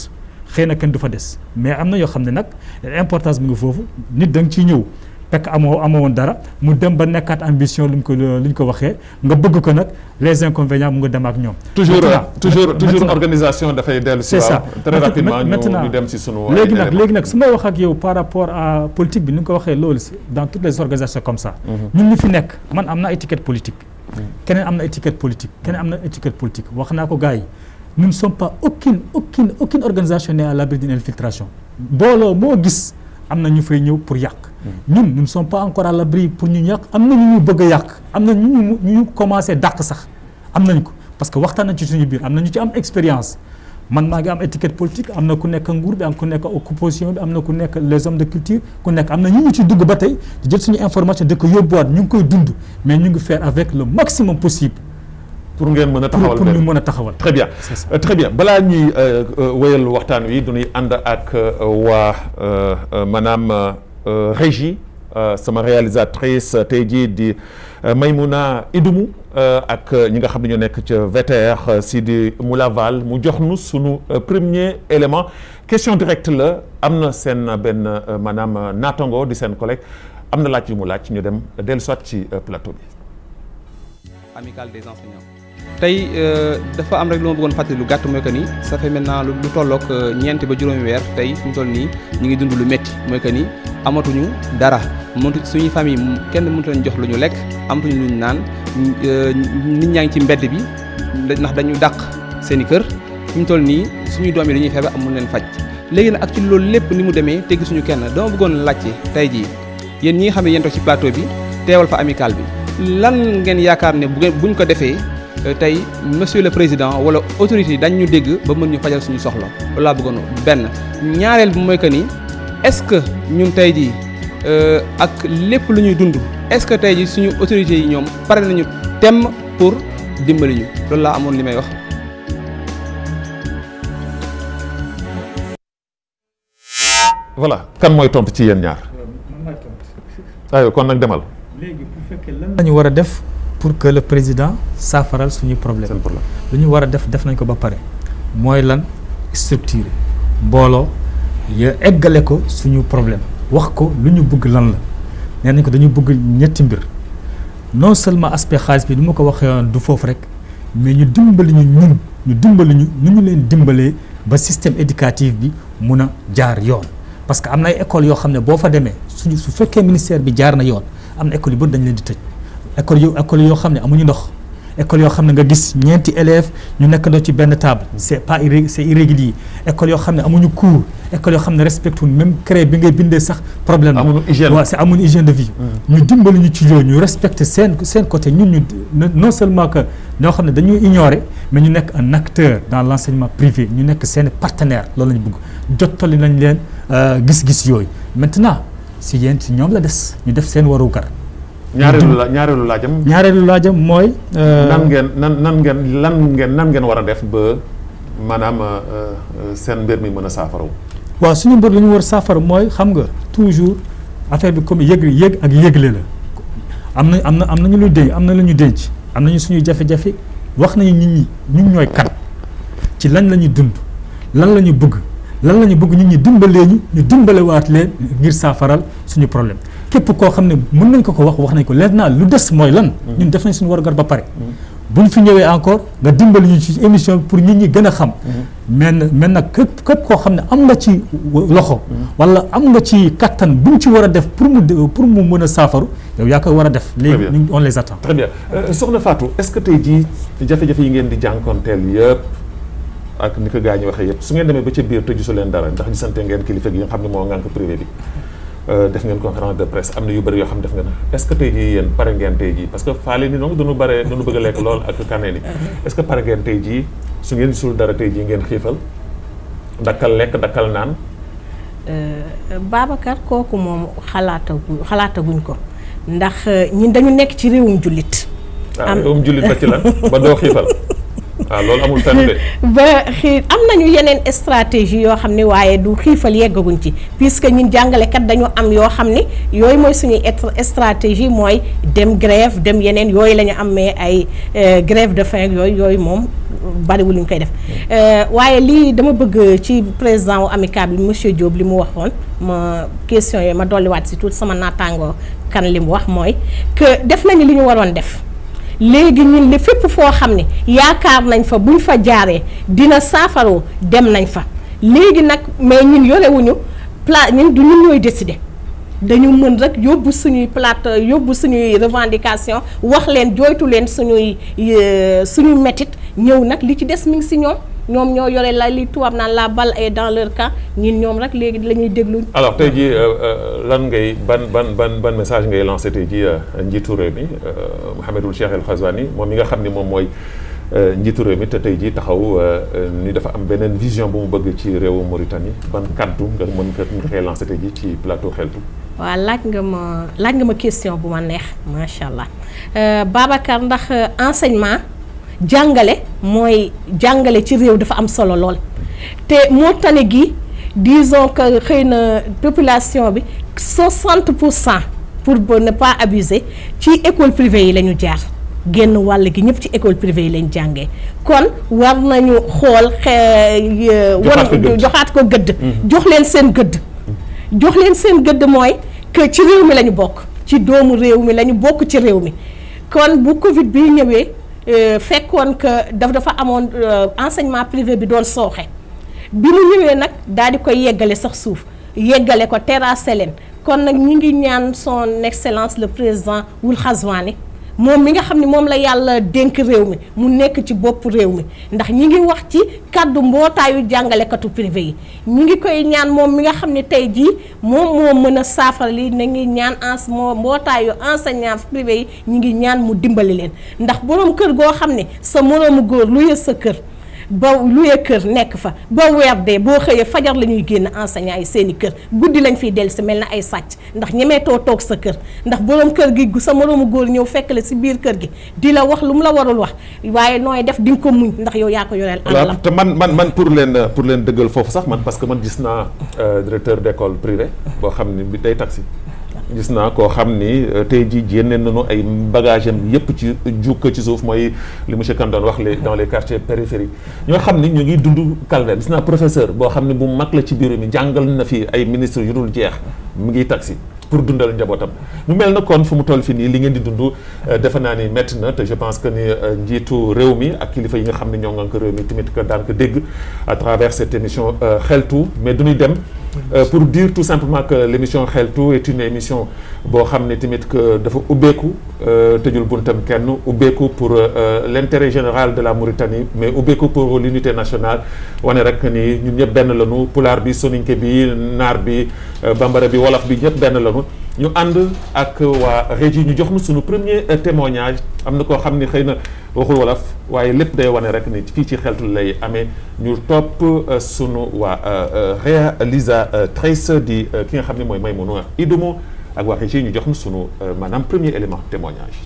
xëy na kenn du fa des mais am na yoo xam ne nag importance bi nga foofu nit da nga ciy ñëw fekk amoo amoo woon dara mu dem ba nekkaat ambition lu ñu ko lu ñu ko waxee nga bëgg ko nag les inconvénients mu nga dem ak ñoom.
toujours
Maintenant-
toujours toujours
maintenant-
organisation dafay dellu si
c'est ça
waaw très rapidement ñu
maintenant
ñu dem si sunu
léegi
ay
nag
éléments.
léegi nag su ma wax ak yow par rapport à politique bi ni nga ko waxee loolu si dans toutes les organisations comme ça ñun ñu fi nekk man am na étiquette politique keneen am na étiquette politique keneen am na étiquette politique wax naa ko gars yi nous ne sommes pas aucune aucune aucune organisation n'est à l'abri d'une infiltration mbooloo moo gis am na ñu fay ñëw pour yàq ñun nous ne sommes pas encore à l'abri pour ñu yàq am na ñu ñu bëgg a yàq am na ñu ñu ñu commencé dàq sax am nañ ko parce que waxtaan nañ ci suñu biir am na ñu ci am expérience man maa ngi am étiquette politique am na ku nekk nguur bi am ku nekk opposition bi am na ku nekk les hommes de culture ku nekk am na ñu ñu ci dugg ba tey di jël suñu information di ko yóbbuwaat ñu ngi koy dund mais ñu ngi faire avec le maximum possible
pour ngeen mën a
pour
taxawal
pour ñu
benn.
mën a taxawal.
très bien
C'est ça.
Euh, très bien balaa ñuy euh, euh, wéyal waxtaan wi du ñuy ànd ak euh, waa euh, euh, maanaam euh, euh, régie euh, sama réalisatrice euh, tey jii di euh, Maymouna Idumu euh, ak euh, ñi nga xam ne ñoo nekk ca VTR euh, Sidi Moulaval mu jox nu sunu euh, premier élément question directe la am na seen benn euh, maanaam euh, naatango di seen collègue am na laaj yu mu laaj ñu dem dellu soit ci euh, plateau bi.
amicale des enseignants tey euh, dafa am rek lu ma bëggoon fàttali lu gàtt mooy que ni ça fait maintenant lu lu tolloog euh, ñeenti ba juróomi weer tey fi mu toll nii ñu ngi dund lu métti mooy que ni amatuñu dara mëntu suñuy famille mu- kenn mëntu leen jox lu ñu lekk amatuñu lu ñu naan euh, nit ñaa ngi ci mbedd bi ndax dañu dàq seen i kër fi mu toll nii suñuy doom yi dañuy feebar amul leen faj léegi nag ak ci loolu lépp ni mu demee te gisuñu kenn dama bëggoon laajte tey jii yéen ñi nga xam ne yéen toog ci plateau bi teewal fa amicale bi lan ngeen yaakaar ne bu ngeen buñ ko defee euh, tey monsieur le président wala autorité yi dañ ñu dégg ba mën ñu fajal suñu soxla loolu laa bëggoon benn ñaareel bi mooy que ni est-ce que ñun tey jii euh, ak lépp lu ñuy dund est-ce que tey jii suñu autorités yi ñoom pare nañu temm pour dimbali ñu loolu laa amoon li may wax.
voilà kan mooy tontu ci yéen ñaar aywa kon nag demal
léegi bu fekkee lan la ñu war a def pour que le président saafaral suñu problème
seen problème.
lu ñu war a def def nañ ko ba pare mooy lan structure mbooloo ya eggale ko suñu problème wax ko lu ñu bëgg lan la nee nañ ko dañu bëgg ñetti mbir non seulement aspect xaalis bi du ma ko waxee woon du foofu rek mais ñu dimbali ñu ñun ñu dimbali ñu nu ñu leen dimbalee ba système éducatif bi mun a jaar yoon parce que am na ay écoles yoo xam ne boo fa demee suñu su fekkee ministère bi jaar na yoon am na écoles yu bëri dañ leen di tëj école yu école yoo xam ne amuñu ndox école yoo xam ne nga gis ñeenti élèves ñu nekkandoo ci benn table c'est pas irré c'est irrégulier école yoo xam ne amuñu cours école yoo xam ne respecté wuñ même crée bi ngay bindee sax problème la
Amuñu hygiène.
waaw c'est amuñu hygiène de vie ñu dimbali ñu ci yooyu ñu respecté seen seen côté ñun ñu non- non seulement que ñoo xam ne dañuy ignorer mais ñu nekk un acteur dans l'enseignement privé ñu nekk seen partenaire loolu lañu bëgg jottali nañ leen euh, gis-gis yooyu maintenant si yéen si ñoom la des ñu def seen warugar
ñaareelu la ñaareelu laajam.
ñaareelu laajam mooy. euh,
nan ngeen nan nan ngeen lan ngeen nan ngeen war a def ba maanaam euh, euh, seen mbir mi mën a saafaraw.
waaw suñu mbir lu ñu war saafara mooy xam nga toujours affaire bi comme yëg yëg ak yëgle la am na am na am nañu lu denc am na lu ñu denc am nañu suñuy jafe-jafe wax nañu nit ñi ñun ñooy kan ci lan la ñuy dund lan la ñu bëgg lan la ñu bëgg nit ñi dimbalee ñu ñu dimbalewaat leen ngir saafaral suñu problème képp koo xam ne mën nañ ko ko wax wax nañ ko leer naa lu des mooy lan. ñun def nañ suñu warugar ba pare. bu ñu fi ñëwee encore nga dimbali ñu ci émission bi pour nit ñi gën a xam. mais nag mais nag képp képp koo xam ne am nga ci loxo. wala am nga ci kattan bu ñu ci war a def pour mu pour mu mën a saafaru yow yaa koy war a def. léegi
bien.
ñu on les attend.
très bien Euh, soxna Fatou est-ce que tey jii jafe-jafe yi ngeen di jànkonteel yëpp ak ni ko gaa ñi waxee yëpp su ngeen demee ba ca biir te gisu leen dara ndax gisante ngeen kilifa gi nga xam ne moo ngànk privé bi euh, def ngeen conférence de presse am na yu bëri yoo xam ne def ngeen est-ce que tey jii yéen pare ngeen tey jii parce que faale ni noonu dañu bare dañu bëgg a lekk lool ak kaneen yi est-ce que pare ngeen tey jii su ngeen gisul dara tey jii ngeen xiifal dakkal lekk dakkal naan
Babacar kooku moom xalaatagu xalaataguñ ko ndax ñun dañu nekk ci réewum jullit.
waaw
Am-
yow jullit ba ci lan ba doo xiifal waaw loolu amul fenn de
ba xii am nañu yeneen stratégie yoo xam ne waaye du xiifal yeggaguñ ci puisque ñun jàngalekat dañu am yoo xam ne yooyu mooy suñuy et- stratégie mooy dem grève dem yeneen yooyu la ñu am mais ay euh, grève de faim yooyu yooyu moom bariwul lu ñu koy def waaye lii dama bëgg ci président wu amical bi monsieur Diop li mu waxoon ma question yooyu ma dolliwaat si tuuti sama naataangoo kan li mu wax mooy que def nañu li ñu waroon def léegi ñun li fépp foo xam ne yaakaar nañ fa buñ fa jaaree dina saafaroo dem nañ fa léegi nag mais ñun yorewuñu pla ñun du ñun ñooy décider dañu mën rek yóbbu suñuy plate yóbbu suñuy revendication wax leen jooytu leen suñuy suñuy métit ñëw nag li ci des mi ngi si ñoom ñoom ñoo yore la li tubaab naan la balle est dans leur camp ñun ñoom rek léegi la ñuy déglu.
alors tey jii lan ngay ban ban ban ban message ngay lancé tey jii njiitu réew mi Mouhamadul Cheikh El Ghazouani moom mi nga xam ni moom mooy njiitu réew mi te tey jii taxaw ni dafa am beneen vision bu mu bëgg ci réewu Mauritanie ban kaddu nga mën ko nga koy lancé tey jii ci plateau xeltu.
waaw laaj nga ma laaj nga ma question bu ma neex macha allah Babacar ndax enseignement. jàngale mooy jàngale ci réew dafa am solo lool te moo tane gi disons que xëy na population bi 60 pour cent pour ne pas abuser ci école privée yi la ñu jaar génn wàll gi ñëpp ci école privée yi lañ jàngee kon war nañu xool wan joxaat ko gëdd jox leen seen gëdd jox leen seen gëdd mooy que ci réew mi la ñu bokk ci doomu réew mi la ñu bokk ci réew mi kon bu Covid bi ñëwee fekkoon que daf dafa amoon enseignement privé bi doon sooxe bi mu ñëwee nag daal di koy yeggale sax suuf yeggale ko terrassé leen kon nag ñi ngi ñaan son excellence le président Wul Ghazouani moom mi nga xam ne moom la yàlla dénk réew mi mu nekk ci bopp réew mi ndax ñi ngi wax ci kàddu mbootaayu jàngalekatu privé yi ñi ngi koy ñaan moom mi nga xam ne tey jii moom moo mën a saafara li na ngi ñaan ens moo mbootaayu enseignant privé yi ñi ngi ñaan mu dimbali leen ndax boroom kër goo xam ne sa moroomu góor lu yës sa kër ba luye kër nekk fa ba weer dee boo xëyee fajar la ñuy génn enseignant yi seeni kër guddi lañ fiy dellu si mel na ay sàcc ndax ñemeetoo toog sa kër ndax boroom kër gi sa moroomu góor ñëw fekk la si biir kër gi di la wax lu mu la warul wax waaye nooy def di nga ko muñ ndax yow yaa ko yoreel
alalam te man man man pour leen pour leen dëggal foofu sax man parce que man gis naa directeur d'école privée boo xam ne bi day taxi gis naa koo xam ni tey jii jénne nañu ay bagage am yépp ci jukka ci suuf mooy li monsieur Kane doon wax les dans les quartiers périphériques ñoo xam ni ñu ngi dund calvaire gis naa professeur boo xam ne bu mag la ci bureau mi jàngal na fi ay ministres yu dul jeex mu ngi taxi pour dundal njabootam mu mel na kon fu mu toll fi nii li ngeen di dund defe naa ni métti na te je pense que ni njiitu réew mi ak kilifa yi nga xam ne ñoo ngan ko réew mi tamit que daan ko dégg à travers cette émission xeltu mais du ñuy dem pour dire tout simplement que l'émission xeltu est une émission boo xam ne tamit que dafa ubbeeku tëjul buntam kenn ubbeeku pour l'intérêt général de la Mauritanie mais ubbeeku pour l'unité nationale wane rek ni ñun ñëpp benn lañu pulaar bi soninke bi naar bi bambara bi wolof bi ñëpp benn lañu ñu ànd ak waa régie ñu jox nu suñu premier témoignage am na koo xam ni xëy na waxul wolof waaye lépp day wane rek ni fii ci xeltu lay amee ñu topp sunu waa réalisatrice di ki nga xam ne mooy Maymouna Idumo ak waa régie ñu jox nu sunu maanaam premier élément témoignage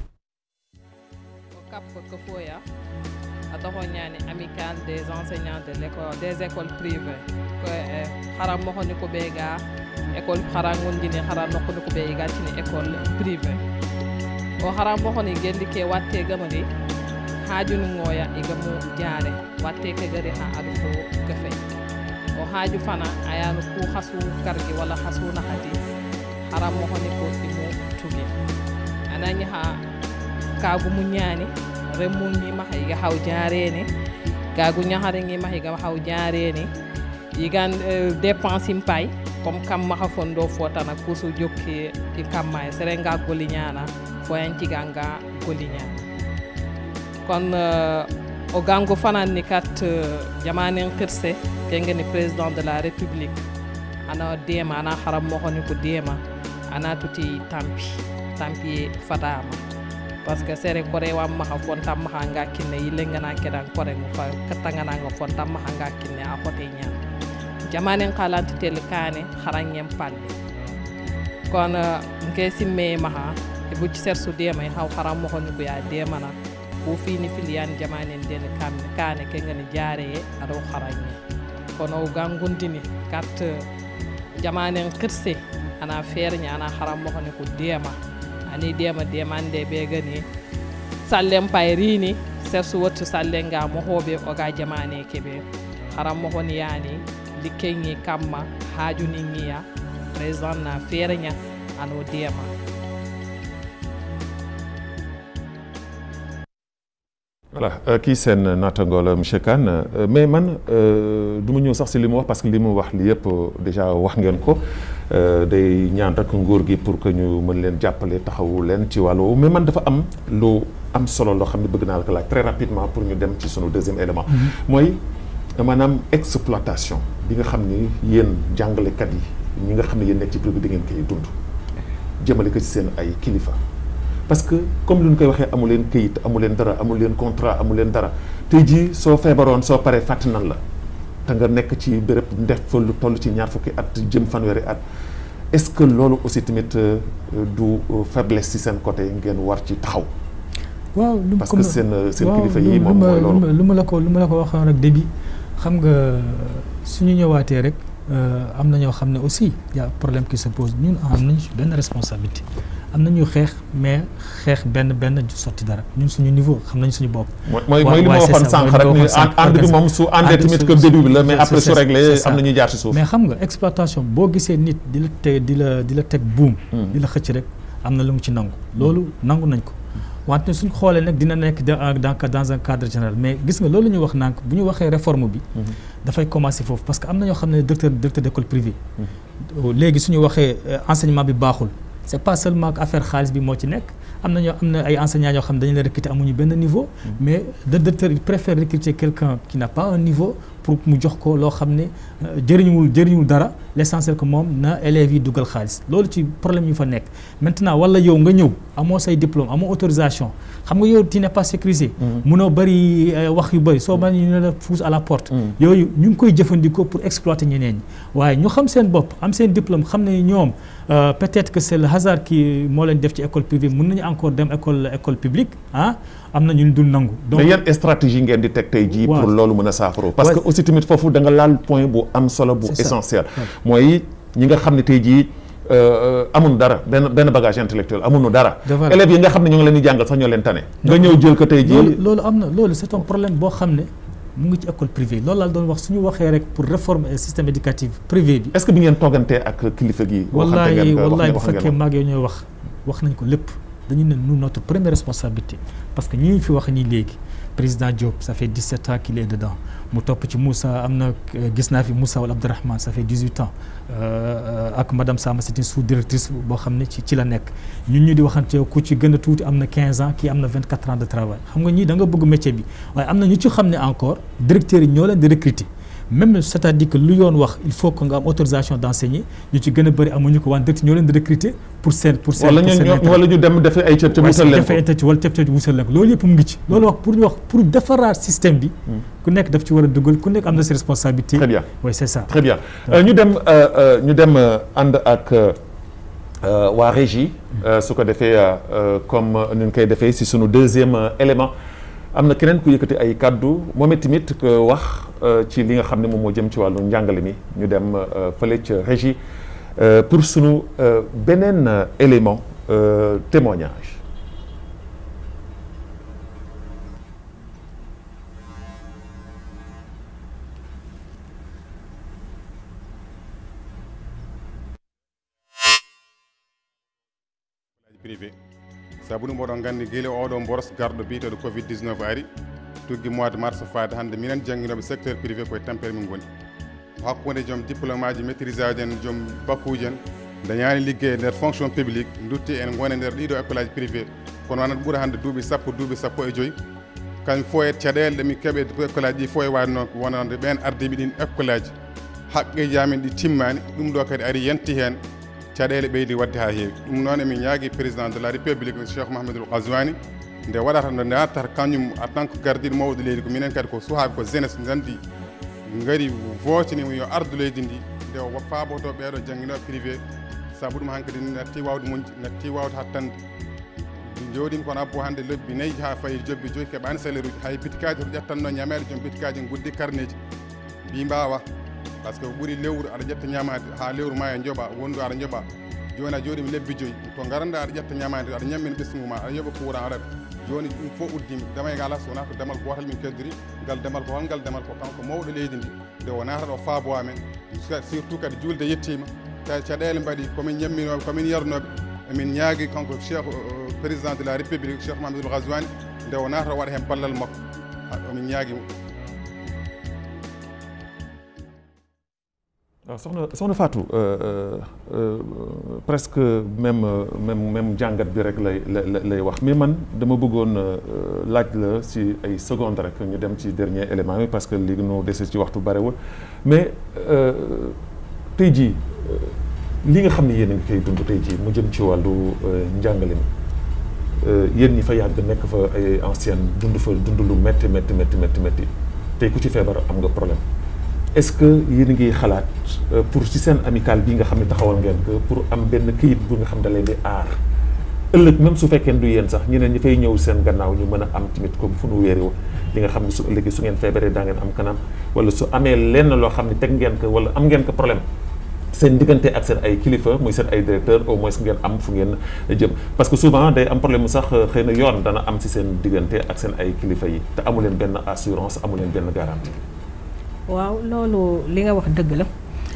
kappa ko foya a toxoñani amical des enseignants de l'école des écoles privées ko e xara moxoni ko ɓe ga école xara gondini xara nokkoni ko ɓe yigatini école privé o xara moxoni gendi ke watte gamani haaju ngoya igamu jaare watte ke gari ha aɗa fo gefe o haaju fana ayano ku hasu kargi walla hasu nahati xara moxoni ko imu tugi anañi ha kaagu mu ñaani remmu ngima higa haw jaareni kaagu ñahare ngima higa haw jaareni yigan dépense im pay comme kam maha fondo fotana kusu jokki i kamma e serenga goli ñana foyanciga nga goli ñana kon o gango fananni kat jamanen kirse kengeni président de la république ana deema ana haram mohoni ko deema ana tuti tampi tampi fatama parce que sere kore wa maha fonta maha nga kinne yille ngana kedan kore mu fa katangana nga fonta maha nga kinne a hote nyam jamanen kalanti tel kane harangem palle kon nke simme maha e bucci sersu dema haw haram mo honni ko ya demana ko fini filiyan jamanen den kamne kane ke ngani jaare e ado harangé kono gangundini kat jamanen kirse ana fernya ana haram mo honni ko dema ani dema demande ɓe gani sallem pay rini sersu wottu sallenga mohoɓe oga jamane keɓe haran mohon yani likkenŋi kamma hajuninŋiya président na feereña ano diyama
voilà kii seen naataango la monsieur Kane mais man du ma ñëw sax si li mu wax parce que li mu wax li yëpp déjà wax ngeen ko day ñaan rek nguur gi pour que ñu mën leen jàppale taxawu leen ci wàllu mais man dafa am lu am solo loo xam ne bëgg naa la ko laaj très rapidement pour ñu dem ci sunu deuxième élément. mooy maanaam exploitation bi nga xam ni yéen jàngalekat yi ñi nga xam ne yéen nekk ci privé bi ngeen koy dund jëmale ko ci seen ay kilifa. parce que comme lu ñu koy waxee amu leen këyit amu leen dara amu leen contrat amu leen dara tey jii soo feebaroon soo paree fàtt nan la te nga nekk ci béréb ndef fa lu toll ci ñaar fukki at jëm fanweeri at est-ce que loolu aussi tamit du faiblesse ci seen côté ngeen war ci taxaw.
waaw lu
parce que seen seen kilifa yi moom mooy loolu
lu ma la ko lu ma la ko waxoon rek début xam nga suñu ñëwaatee rek am na ñoo xam ne aussi y a problème qui se pose ñun am nañu benn responsabilité. am nañu xeex mais xeex benn benn du sotti dara ñun suñu niveau xam nañ suñu bopp.
mooy mooy li ma waxoon sànq rek ni ànd bi moom su àndee tamit que début bi la mais après su réglé am na ñuy jaar ci suuf.
mais xam nga exploitation boo gisee nit di la teg di la di la teg buum. di la xëcc rek am na lu mu ci nangu. loolu nangu nañ ko wante suñ xoolee nag dina nekk dans dans un cadre général mais gis nga loolu ñu wax nànk bu ñu waxee réforme bi. dafay commencer foofu parce que am na ñoo xam ne directeur directeur d'école privée. léegi suñu waxee enseignement bi baaxul. c'est pas seulement que affaire xaalis bi moo ci nekk am na ñoo am na ay enseignants yoo xam ne dañu leen recruter amuñu benn niveau mais le directeur il préfère recruter quelqu'un qui n'a pas un niveau pour mu jox ko loo xam ne jëriñuwul jëriñuwul dara l'essentiel que moom na élèves yi dugal xaalis loolu ci problème yu fa nekk maintenant wala yow nga ñëw amoo say diplôme amoo autorisation xam nga yow tu n'es pas sécurisé munoo bëri wax yu bëri soo bañ ñu ne la pousse à la porte yooyu ñu ngi koy jëfandikoo pour exploiter ñeneen ñi waaye ñu xam seen bopp am seen diplôme xam ne ñoom peut-être que c'est le hasard qui moo leen def ci école privée mën nañu encore dem école école publique ah am na ñu dul nangu.
donc mais yan stratégie ngeen di teg tey jii. pour loolu mën a saafara. parce que aussi tamit foofu da nga laal point bu am solo bu essentiel. mooy ñi nga xam ne tey jii amuñu dara benn benn bagage intellectuel amuñu dara. élèves yi nga xam ne ñoo ngi leen di jàngal sax ñoo leen tane. nga ñëw jël ko tey jii.
loolu loolu am na loolu c'est un problème boo xam ne mu ngi ci école privée loolu laa doon wax suñu waxee rek pour réformer système éducatif privé bi.
est-ce que bi ngeen toogantee ak kilifa gi.
wallaay wallaay bu fekkee maag yow ñooy wax wax nañ ko lépp dañu ne nous notre première responsabilité parce que ñi fi wax nii léegi président Diop ça fait 17 ans qu'il est dedans mu topp ci Moussa am na gis naa fi Moussa wala Abdourahmane ça fait 18 ans ak madame Samba c'est une sous-directrice boo xam ne ci ci la nekk ñun ñu di waxante ku ci gën a tuuti am na 15 ans kii am na 24 ans de travail xam nga ñii da nga bëgg métier bi waaye am na ñu ci xam ne encore directeurs yi ñoo leen di recruter même c'est-à-dire que lu yoon wax il faut que nga am autorisation d'enseigner ñu ci gën a bëri amuñu ko waan directeur ñoo leen di recruter pour seen pour seen
wala ñu wala ñu dem def ay cëb cëb wusal leen ko
defee wala cëb cëb wusal leen ko loolu yëpp mu ngi ci loolu wax pour ñu wax pour defaraat système bi ku nekk daf ci war a dugal ku nekk am na ses responsabilités
très bien
oui c'est ça
très bien ñu dem ñu dem ànd ak waa régie su ko defee comme ni ñu koy defee si sunu deuxième élément am na keneen ku yëkkati ay kàddu moom tamit wax ci li nga xam ne moom moo jëm ci wàllu njàngale mi ñu dem fële ca régie pour sunu beneen élément témoignage
privé sabu ɗum oɗon gandi guila oɗo boros garɗo biyeteɗo covid 19 ari tuggi mois de mars faade hannde minen jangguinoɓe secteur privé koye tampere min goni hakkude joom diplôme aji maîtrise aji en joom bakkuji en dañani ligguey e nder fonction publique dutti en gone nder ɗiɗo école aji privé kono wonata ɓuura hannde duuɓi sappo duuɓi sappo e joyyi kañum fo e caɗele ɗe min keeɓe école aji ɗi fo e wade noon wonande ɓen ardiɓe ɗin école aji haqqeji amen ɗi timmani ɗum ɗo kadi ari yanti hen caɗele ɓeydi wadde ha heewi ɗum noon emin ñaagui président de la république cheikh mouhamadoul gaswani nde waɗata nde nattata kañum en tant que gardiɗo mawɗo leydi ko minen kadi ko suuhaɓe ko jeunesse gandi gaari votinima yo ardu leydi ndi nde faaboto ɓeeɗo jangguinoɓe privé saabu ɗum hankkadi natti wawde moƴƴi natti wawde hattande jooɗima kono abbo hannde lebbi nayyi ha fayi jobbi joyi keɓani salaire uji hay bitikaji to ƴettanno ñamede joom bitikaji guddi carnet ji mbi mbawa par ce que ɓuuri lewru aɗa ƴetta ñamade ha lewru ma e jooɓa wondu aɗa jooɓa joni a jooɗimi lebbi joyyi to garanda aɗa ƴetta ñamade aɗa ñammina ɓesgu ma aɗa yoɓa courant aɗa joni ɗum fof uddima damay ga ala so wona ko damal gotal min keddori ngal damal ko holngal damal ko kanko mawɗo leydi ndi nde o natata o faabo amen surtout kadi julde yettima tawi caɗele mbaɗi komin ñamminoɓe komin yarnoɓe emin ñaagui kanko cheikh président de la république cheikh mamadou gaswani nde o natata o waɗa hen ballal makko omin ñaaguimo
waaw soxna soxna Fatou presque même même même jàngat bi rek lay lay wax mais man dama bëggoon laaj la ci ay secondes rek ñu dem ci dernier élément bi parce que li nu dese ci waxtu barewul mais tey jii li nga xam ne yéen a ngi koy dund tey jii mu jëm ci wàllu njàngale mi yéen ñi fa yàgg nekk fa ay ancienne dund fa dund lu métti métti métti métti métti tey ku ci feebar am nga problème. est-ce que yéen a ngi xalaat pour ci seen amical bii nga xam ne taxawal ngeen ko pour am benn këyit bu nga xam da leen di aar ëllëg même su fekkee du yéen sax ñeneen ñi fay ñëw seen gannaaw ñu mën a am tamit comme fu nu wéerewu li nga xam ne su ëllëgee su ngeen feebaree daa ngeen am kanam wala su amee lenn loo xam ne teg ngeen ko wala am ngeen ko problème seen diggante ak seen ay kilifa muy seen ay directeur au moins ngeen am fu ngeen jëm parce que souvent day am problème sax xëy na yoon dana am ci seen diggante ak seen ay kilifa yi te amu leen benn assurance amu leen benn garantie.
waaw loolu li nga wax dëgg la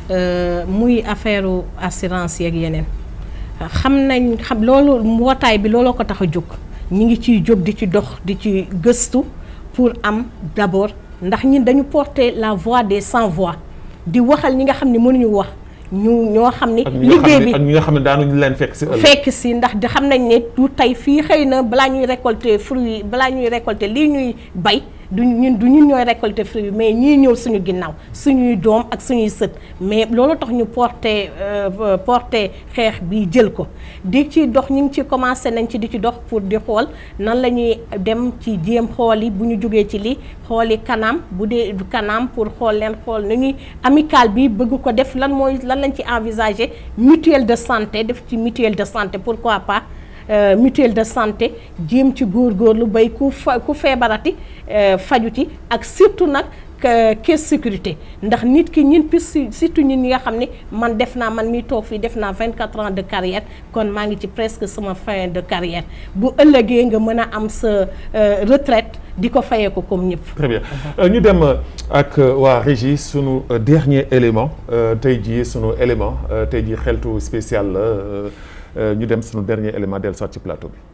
muy affaire assurance yeeg yeneen xam nañ xam loolu mbootaay bi looloo ko tax a jóg ñi ngi ciy jóg di ci dox di ci gëstu pour am d'abord ndax ñun dañu porter la voix des sans voix di waxal ñi nga xam ne mënuñu wax ñu ñoo xam ni liggéey bi
ak ñi nga xam ne daanuñu leen fekk si ëllëg
fekk si ndax di xam nañ ne du tey fii xëy na balaa ñuy récolter fruit balaa ñuy récolter lii ñuy bay du ñun du ñun ñooy récolter fruit mais ñii ñëw suñu ginnaaw suñuy doom ak suñuy sët mais loolu tax ñu porter porter xeex bi jël ko di ci dox ñu ngi ci commencé nañ ci di ci dox pour di xool nan la ñuy dem ci jéem xool yi bu ñu jógee ci li xooli kanam bu dee kanam pour xool leen xool nu ñuy amical bi bëgg ko def lan mooy lan lañ ci envisager mutuelle de santé def ci mutuelle de santé pourquoi pas Euh, mutuelle de santé jéem ci góorgóorlu bay ku fa ku feebarati euh, fajuti ak surtout nag caisse sécurité ndax nit ki ñun pis surtout ñun ñi nga xam ne man def naa man mi toog fii def naa 24 ans de carrière kon maa ngi ci presque sama fin de carrière bu ëllëgee nga mën a am sa euh, retraite di ko fayee ko comme ñëpp.
très bien ñu dem ak waa régie sunu dernier élément tey jii sunu élément tey jii xeltu spécial la. ñu dem sunu dernier élément dellu soit ci plateau bi.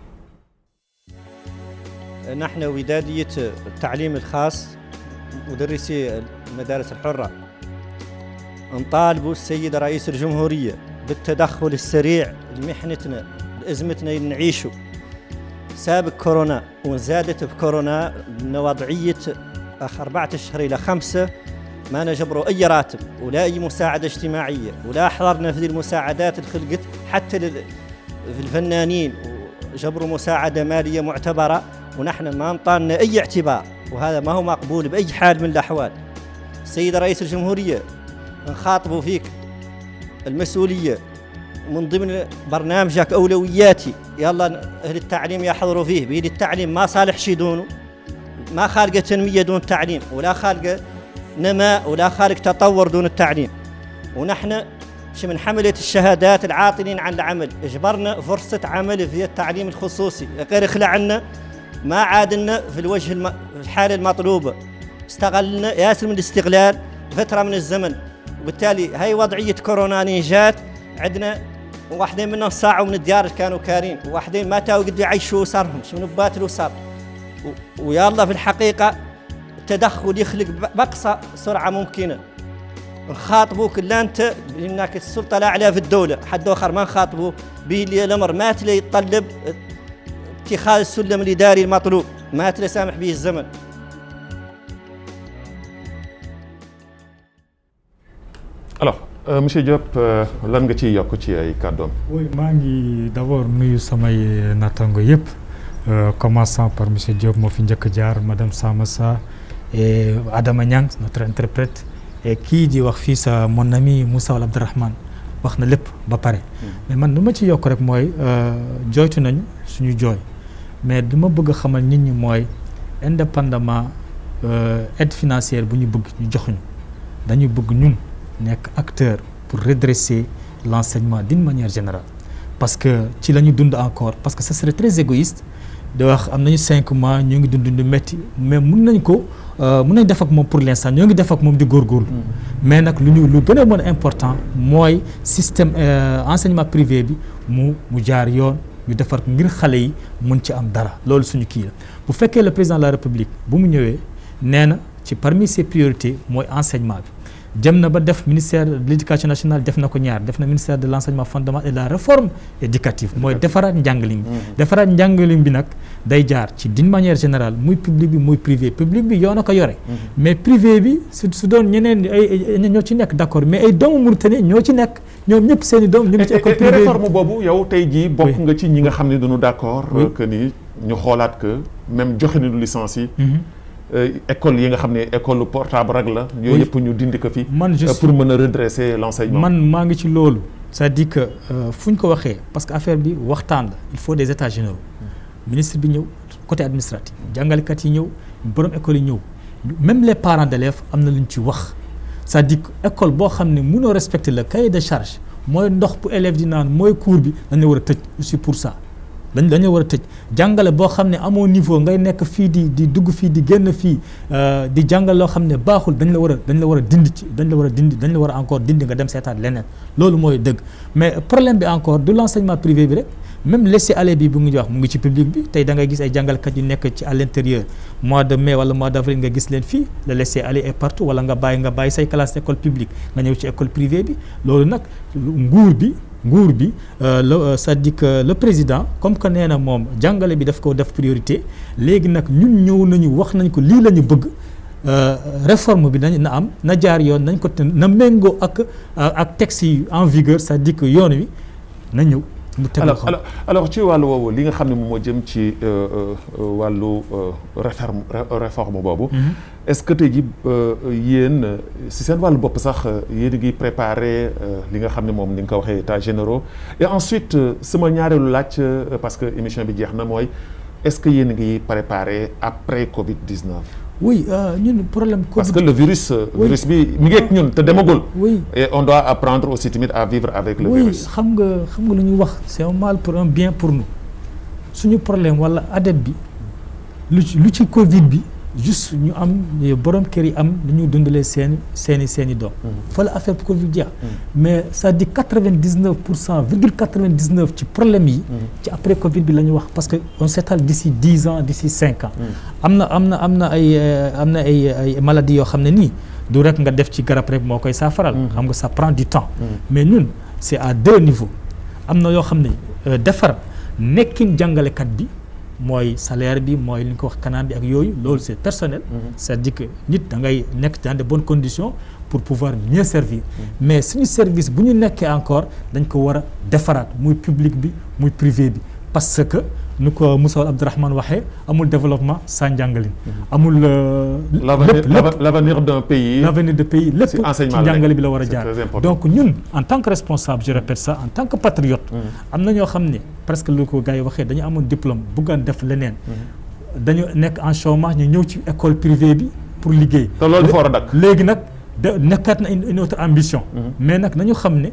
نحن ودادية التعليم الخاص مدرسي المدارس الحرة نطالبوا السيد رئيس الجمهورية بالتدخل السريع لمحنتنا لأزمتنا اللي نعيشه سابق كورونا وزادت بكورونا من وضعية أخ أربعة أشهر إلى خمسة ما نجبروا أي راتب ولا أي مساعدة اجتماعية ولا حضرنا في المساعدات اللي خلقت حتى في الفنانين وجبروا مساعدة مالية معتبرة ونحن ما انطانا أي اعتبار وهذا ما هو مقبول بأي حال من الأحوال السيد رئيس الجمهورية نخاطبوا فيك المسؤولية من ضمن برنامجك أولوياتي يلا أهل التعليم يحضروا فيه بيد التعليم ما صالح شي دونه ما خالقة تنمية دون تعليم ولا خالقة نماء ولا خالق تطور دون التعليم ونحن من حملة الشهادات العاطلين عن العمل اجبرنا فرصة عمل في التعليم الخصوصي غير خلع عنا ما عادلنا في الوجه الم... في الحالة المطلوبة استغلنا ياسر من الاستغلال فترة من الزمن وبالتالي هاي وضعية كورونا جات عندنا واحدين منهم صاعوا من الديار كانوا كارين وواحدين ما تاو قد يعيشوا صارهم شنو باتلوا صار و... ويلا في الحقيقة التدخل يخلق بأقصى سرعة ممكنة نخاطبوك لا انت لانك السلطه الاعلى في الدوله حد اخر ما نخاطبه به الامر ما تلي يتطلب اتخاذ السلم الاداري المطلوب ما تلي سامح به الزمن
alors euh, monsieur Diop lan nga ciy yokk ci ay kàddoom.
oui maa ngi d'abord nuyu samay nattango yëpp commençant par monsieur Diop moo fi njëkk jaar madame Samassa et Adama Niang notre interprète. et kii di wax fii sa mon ami Moussa Wal Abdourahmane wax na lépp ba pare mais man lu ma ci yokk rek mooy jooytu nañ suñu jooy mais du ma bëgg a xamal nit ñi mooy indépendamment aide financière bu ñu bëgg ñu joxuñu dañu bëgg ñun nekk acteur pour redresser l'enseignement d'une manière générale parce que ci la ñu dund encore parce que ce serait très égoïste de wax am nañu cinq mois ñoo ngi dund lu métti mais mun nañ ko mun nañ def ak moom pour l'instant ñoo ngi def ak moom di góorgóorlu mais nag lu ñu lu gën a mën a important mooy système enseignement privé bi mu mu jaar yoon ñu defar ngir xale yi mun ci am dara loolu suñu kii la bu fekkee le président de la république bu mu ñëwee nee na ci parmi ses priorités mooy enseignement bi jëm na ba def ministère de l'éducation nationale def na ko ñaar def na ministère de l'enseignement fondamental et de la réforme éducative mooy defaraat njàngalim bi defaraat njàngalim bi nag day jaar ci d'une manière générale muy public bi muy privé public bi yoon a ko yore mais privé bi su su doon ñeneen ay ñoo ci nekk d'accord mais ay doomu Mauritanie ñoo ci nekk ñoom ñëpp seen i doom ñu ngi ci école privée
réforme boobu yow tey jii bokk nga ci ñi nga xam ne dañu d'accord que ni ñu xoolaat que même joxe nañu licence yi école yi nga xam ne école portable rek la. yooyu yëpp ñu dindi ko fi.
man je
pour mën a redresser l'enseignement.
man maa ngi ci loolu. c'est-à-dire que fu ñu ko waxee parce que affaire bi waxtaan la il faut des états généraux. ministre bi ñëw côté administratif. jàngalekat yi ñëw borom école yi ñëw même les parents d'élèves am na lu ñu ci wax c'est-à-dire que école boo xam ne mënoo respecter le cahier de charge mooy ndox bu élève di naan mooy cours bi dañu war a tëj aussi pour ça. dañ dañu war a tëj jàngale boo xam ne amoo niveau ngay nekk fii di di dugg fii di génn fii di jàngale loo xam ne baaxul dañ la war a dañ la war a dindi ci dañ la war a dindi dañ la war a encore dindi nga dem seetaat leneen loolu mooy dëgg mais problème bi encore du l'enseignement privé bi rek même laisser-aller bi bu ngi wax mu ngi ci public bi tey da ngay gis ay jàngalekat yu nekk ci à l'intérieur mois de mai wala mois d'avril nga gis leen fii le laisser-aller est partout wala nga bàyyi nga bàyyi say classe école publique nga ñëw ci école privée bi loolu nag nguur bi nguur bi la c'est-à-dire que le président comme que nee na moom jàngale bi daf ko def priorité léegi nag ñun ñëw nañu wax nañ ko lii la ñu bëgg réforme bi nañ na am na jaar yoon nañ ko te na méngoo ak ak texte yi en vigueur c'est-à-dire que yoon wi na ñëw mu teg
alors alors alors ci wàllu woowu li nga xam ne moom moo jëm ci wàllu réforme réforme boobu. est-ce que tey jii yéen si seen wàllu bopp sax yéen a ngi préparer li nga xam ne moom ni nga ko waxee états généraux et ensuite sama ñaareelu laaj parce que émission bi jeex na mooy est-ce que yéen a ngi préparer après Covid 19.
oui ñun problème. Covid
parce que le virus. virus bi mi ngi ak ñun te demagul.
oui
et on doit apprendre aussi tamit à vivre avec le
oui
virus.
xam nga xam nga lu ñuy wax c'est un mal pour un bien pour nous suñu problème wala adet bi lu ci lu ci Covid bi juste ñu am borom kër yi am lu ñu dundalee seen seeni seeni doom. fa la affaire Covid jeex. mais c'est-à-dire quatre-vingt-dix-neuf pour cent virgule quatre-vingt-dix-neuf ci problème yi. ci après Covid bi la ñu wax parce que on s'étale d'ici dix ans d'ici cinq ans. am na am na am na ay am na ay ay maladies yoo xam ne nii du rek nga def ci garab rek moo koy saafaral. xam nga ça prend du temps. mais ñun c'est à deux niveaux am na yoo xam ne defar nekkin jàngalekat bi. mooy salaire bi mooy li ñu ko wax kanam bi ak yooyu loolu c'est personnel c'est-à-dire que nit da ngay nekk dans de bonnes conditions pour pouvoir mieux servir mais suñu service bu ñu nekkee encore dañ ko war a defaraat muy public bi muy privé bi parce que nu ko Moussa Abdourahmane waxee amul développement sans njàngalin amul lépp lépp
l'avenir d'un pays
l'avenir de pays lépp ci
enseignement
njàngale bi la war a
c'est
jaar
très important.
donc ñun en tant que responsable je répète ça en tant que patriote am na ñoo xam ne presque lu ko gars yi waxee dañu amoon diplôme bëggoon def leneen dañu nekk en chômage ñu ñëw ci école privée bi pour liggéey
te loolu dafa war a dakk
léegi nag da nekkaat na une une autre ambition mais nag nañu xam ne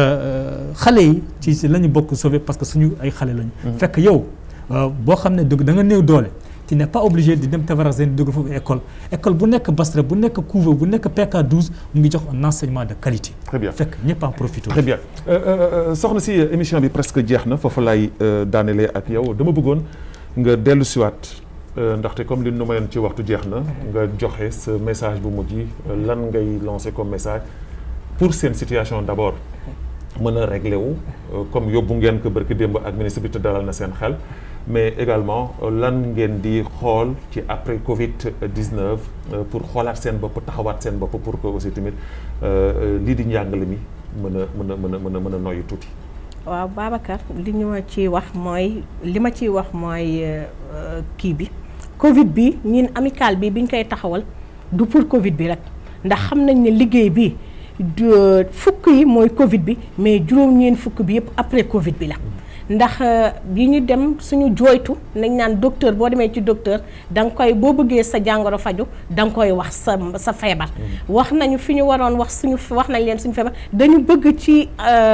xale yi ci ci la ñu bokk sauver parce que suñu ay xale lañu fekk yow boo xam ne da nga néew doole tu n'es pas obligé di dem Tafarazène dugg foofu école école bu nekk Basra bu nekk Couve bu nekk PK12 mu ngi jox un enseignement de qualité
très bien
fekk ñëpp en profité
très bien soxna si émission bi presque jeex na foofu lay daanelee ak yow dama bëggoon nga dellu siwaat ndaxte comme li nu mayoon ci waxtu jeex na nga joxe ce message bu mujj lan ngay lancer comme message pour seen situation d'abord mën a régler wu comme yóbbu ngeen ko barki démb ak ministre bi te dalal na seen xel mais également lan ngeen di xool ci après Covid 19 pour xoolaat seen bopp taxawaat seen bopp pour que aussi tamit lii di njàngale mi mën a mën a mën a mën a mën a noyyi tuuti.
waaw Babacar li ñu ma ciy wax mooy li ma ciy wax mooy kii bi Covid bi ñun amical bi biñ koy taxawal du pour Covid bi rek ndax xam nañ ne liggéey bi fukk yi mooy Covid bi mais juróom-ñeent fukk bi yëpp après Covid bi la ndax bi ñu dem suñu jooytu nañ naan docteur boo demee ci docteur da nga koy boo bëggee sa jàngoro faju da nga koy wax sa sa feebar wax nañu fi ñu waroon wax suñu wax nañ leen suñu feebar dañu bëgg ci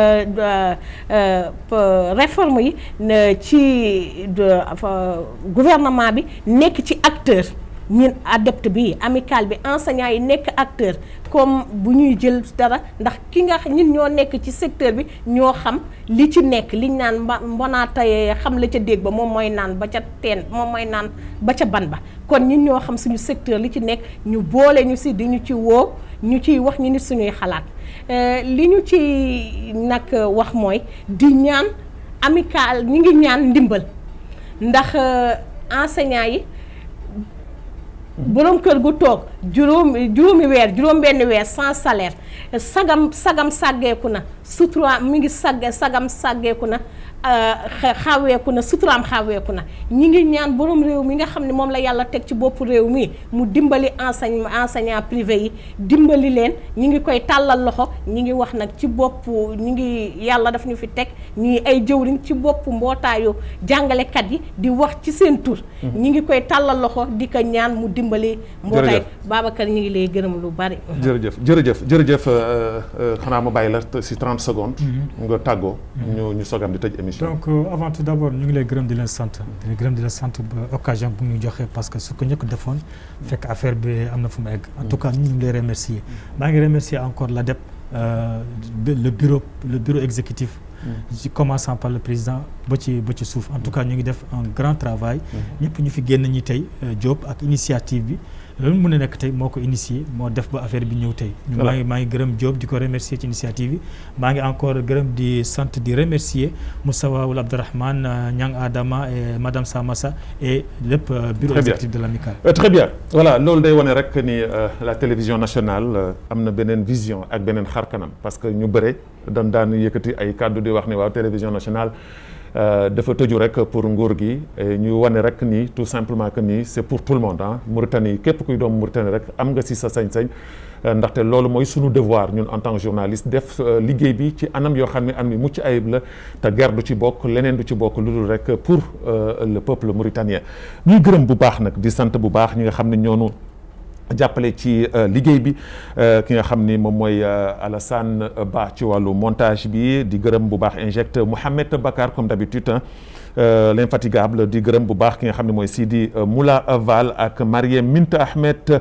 réforme yi ci gouvernement bi nekk ci acteur ñun adepte bi amical bi enseignant yi nekk acteur comme bu ñuy jël dara ndax ki nga ñun ñoo nekk ci secteur bi ñoo xam li ci nekk liñ naan mba mbonaatayee xam la ca dégg ba moom mooy naan ba ca teen moom mooy naan ba ca ban ba kon ñun ñoo xam suñu secteur li ci nekk ñu boole ñu si di ñu ci woo ñu ciy wax ñu nit suñuy xalaat li ñu ci nag wax mooy di ñaan amical ñi ngi ñaan ndimbal ndax enseignant yi boroom kër gu toog juróomi juróomi weer juróom benn weer sans salaire sagam sagam sàggeeku na sutura mi ngi sagge sagam sàggeeku na xaweeku na suturaam xaweeku na ñi ngi ñaan borom réew mi nga xam ne moom la yàlla teg ci bopp réew mi mu dimbali enseigne enseignant privé yi dimbali leen ñi ngi koy tàllal loxo ñi ngi wax nag ci bopp ñi ngi yàlla daf ñu fi teg ñuy ay jëwriñ ci bopp mbootaayu jàngalekat yi di wax ci seen tur ñi ngi koy tàllal loxo di ko ñaan mu dimbali mbootaay Babacar ñi ngi lay gërëm lu bari
jërëjëf jërëjëf jërëjëf xanaa ma bàyyi la si 30 secondes nga tàggoo ñu ñu sogam di tëj émission
donc avant tout d' abord ñu ngi lay gërëm di leen sant di leen gërëm di leen sant ba occasion bu ñu joxe parce que su ko ñëkk defoon fekk affaire bi am na fu mu egg en tout cas ñu ngi lay remercier maa ngi remercier encore l'ADEP le bureau le bureau exécutif ci commençant par le président ba ci ba ci suuf en tout cas ñu ngi def un grand travail ñëpp ñu fi génn ñi tey Diop ak initiative bi loolu mën a nekk tey moo ko initié moo def ba affaire bi ñëw tey ñu maa ngi maa ngi gërëm Diop di ko remercier ci initiative bi maa ngi encore gërëm di sant di remercier Moussawa Wul Abdourahmane Niang Adama et madame Samassa et lépp bureau exécutif de l'amicale
très bien voilà loolu day wane rek ni la télévision nationale am na beneen vision ak beneen xar kanam parce que ñu bëre dañ daan yëkkati ay kàddu di wax ni waaw télévision nationale dafa tëju rek pour nguur gi ñu wane rek ni tout simplement que ni c'est pour tout le monde ah Mauritanie képp kuy doomu Mauritanie rek am nga si sa sañ-sañ ndaxte loolu mooy sunu devoir ñun en tant que journaliste def liggéey bi ci anam yoo xam ne am ni mucc ayib la te guerre du ci bokk leneen du ci bokk lu dul rek pour le peuple mauritanien ñuy gërëm bu baax nag di sant bu baax ñi nga xam ne ñoonu jàppale ci liggéey bi ki nga xam ni moom mooy Alassane Ba ci wàllu montage bi di gërëm bu baax injecte Mouhamed Bakar comme d'habitude l'infatigable di gërëm bu baax ki nga xam ne mooy Sidi Moula Val ak Mariem Minta Ahmed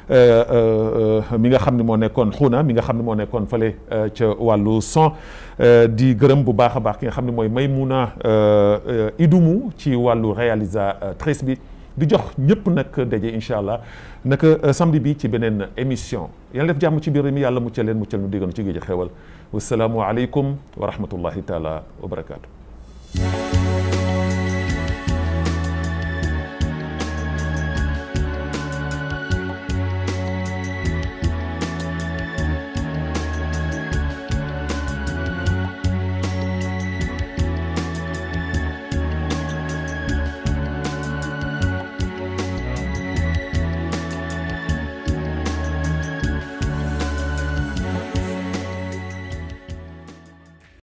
mi nga xam ne moo nekkoon xuuna mi nga xam ne moo nekkoon fële ca wàllu son di gërëm bu baax a baax ki nga xam ne mooy Maymouna Idumu ci wàllu réalisatrice bi di jox ñëpp nag daje incha allah naka samedi bi ci beneen émission yàlla def jàmm ci biir mi yàlla muccal leen muccal nu digganu ci géej xewal wasalaamu aleykum wa rahmatullahi taala wa barakaatu.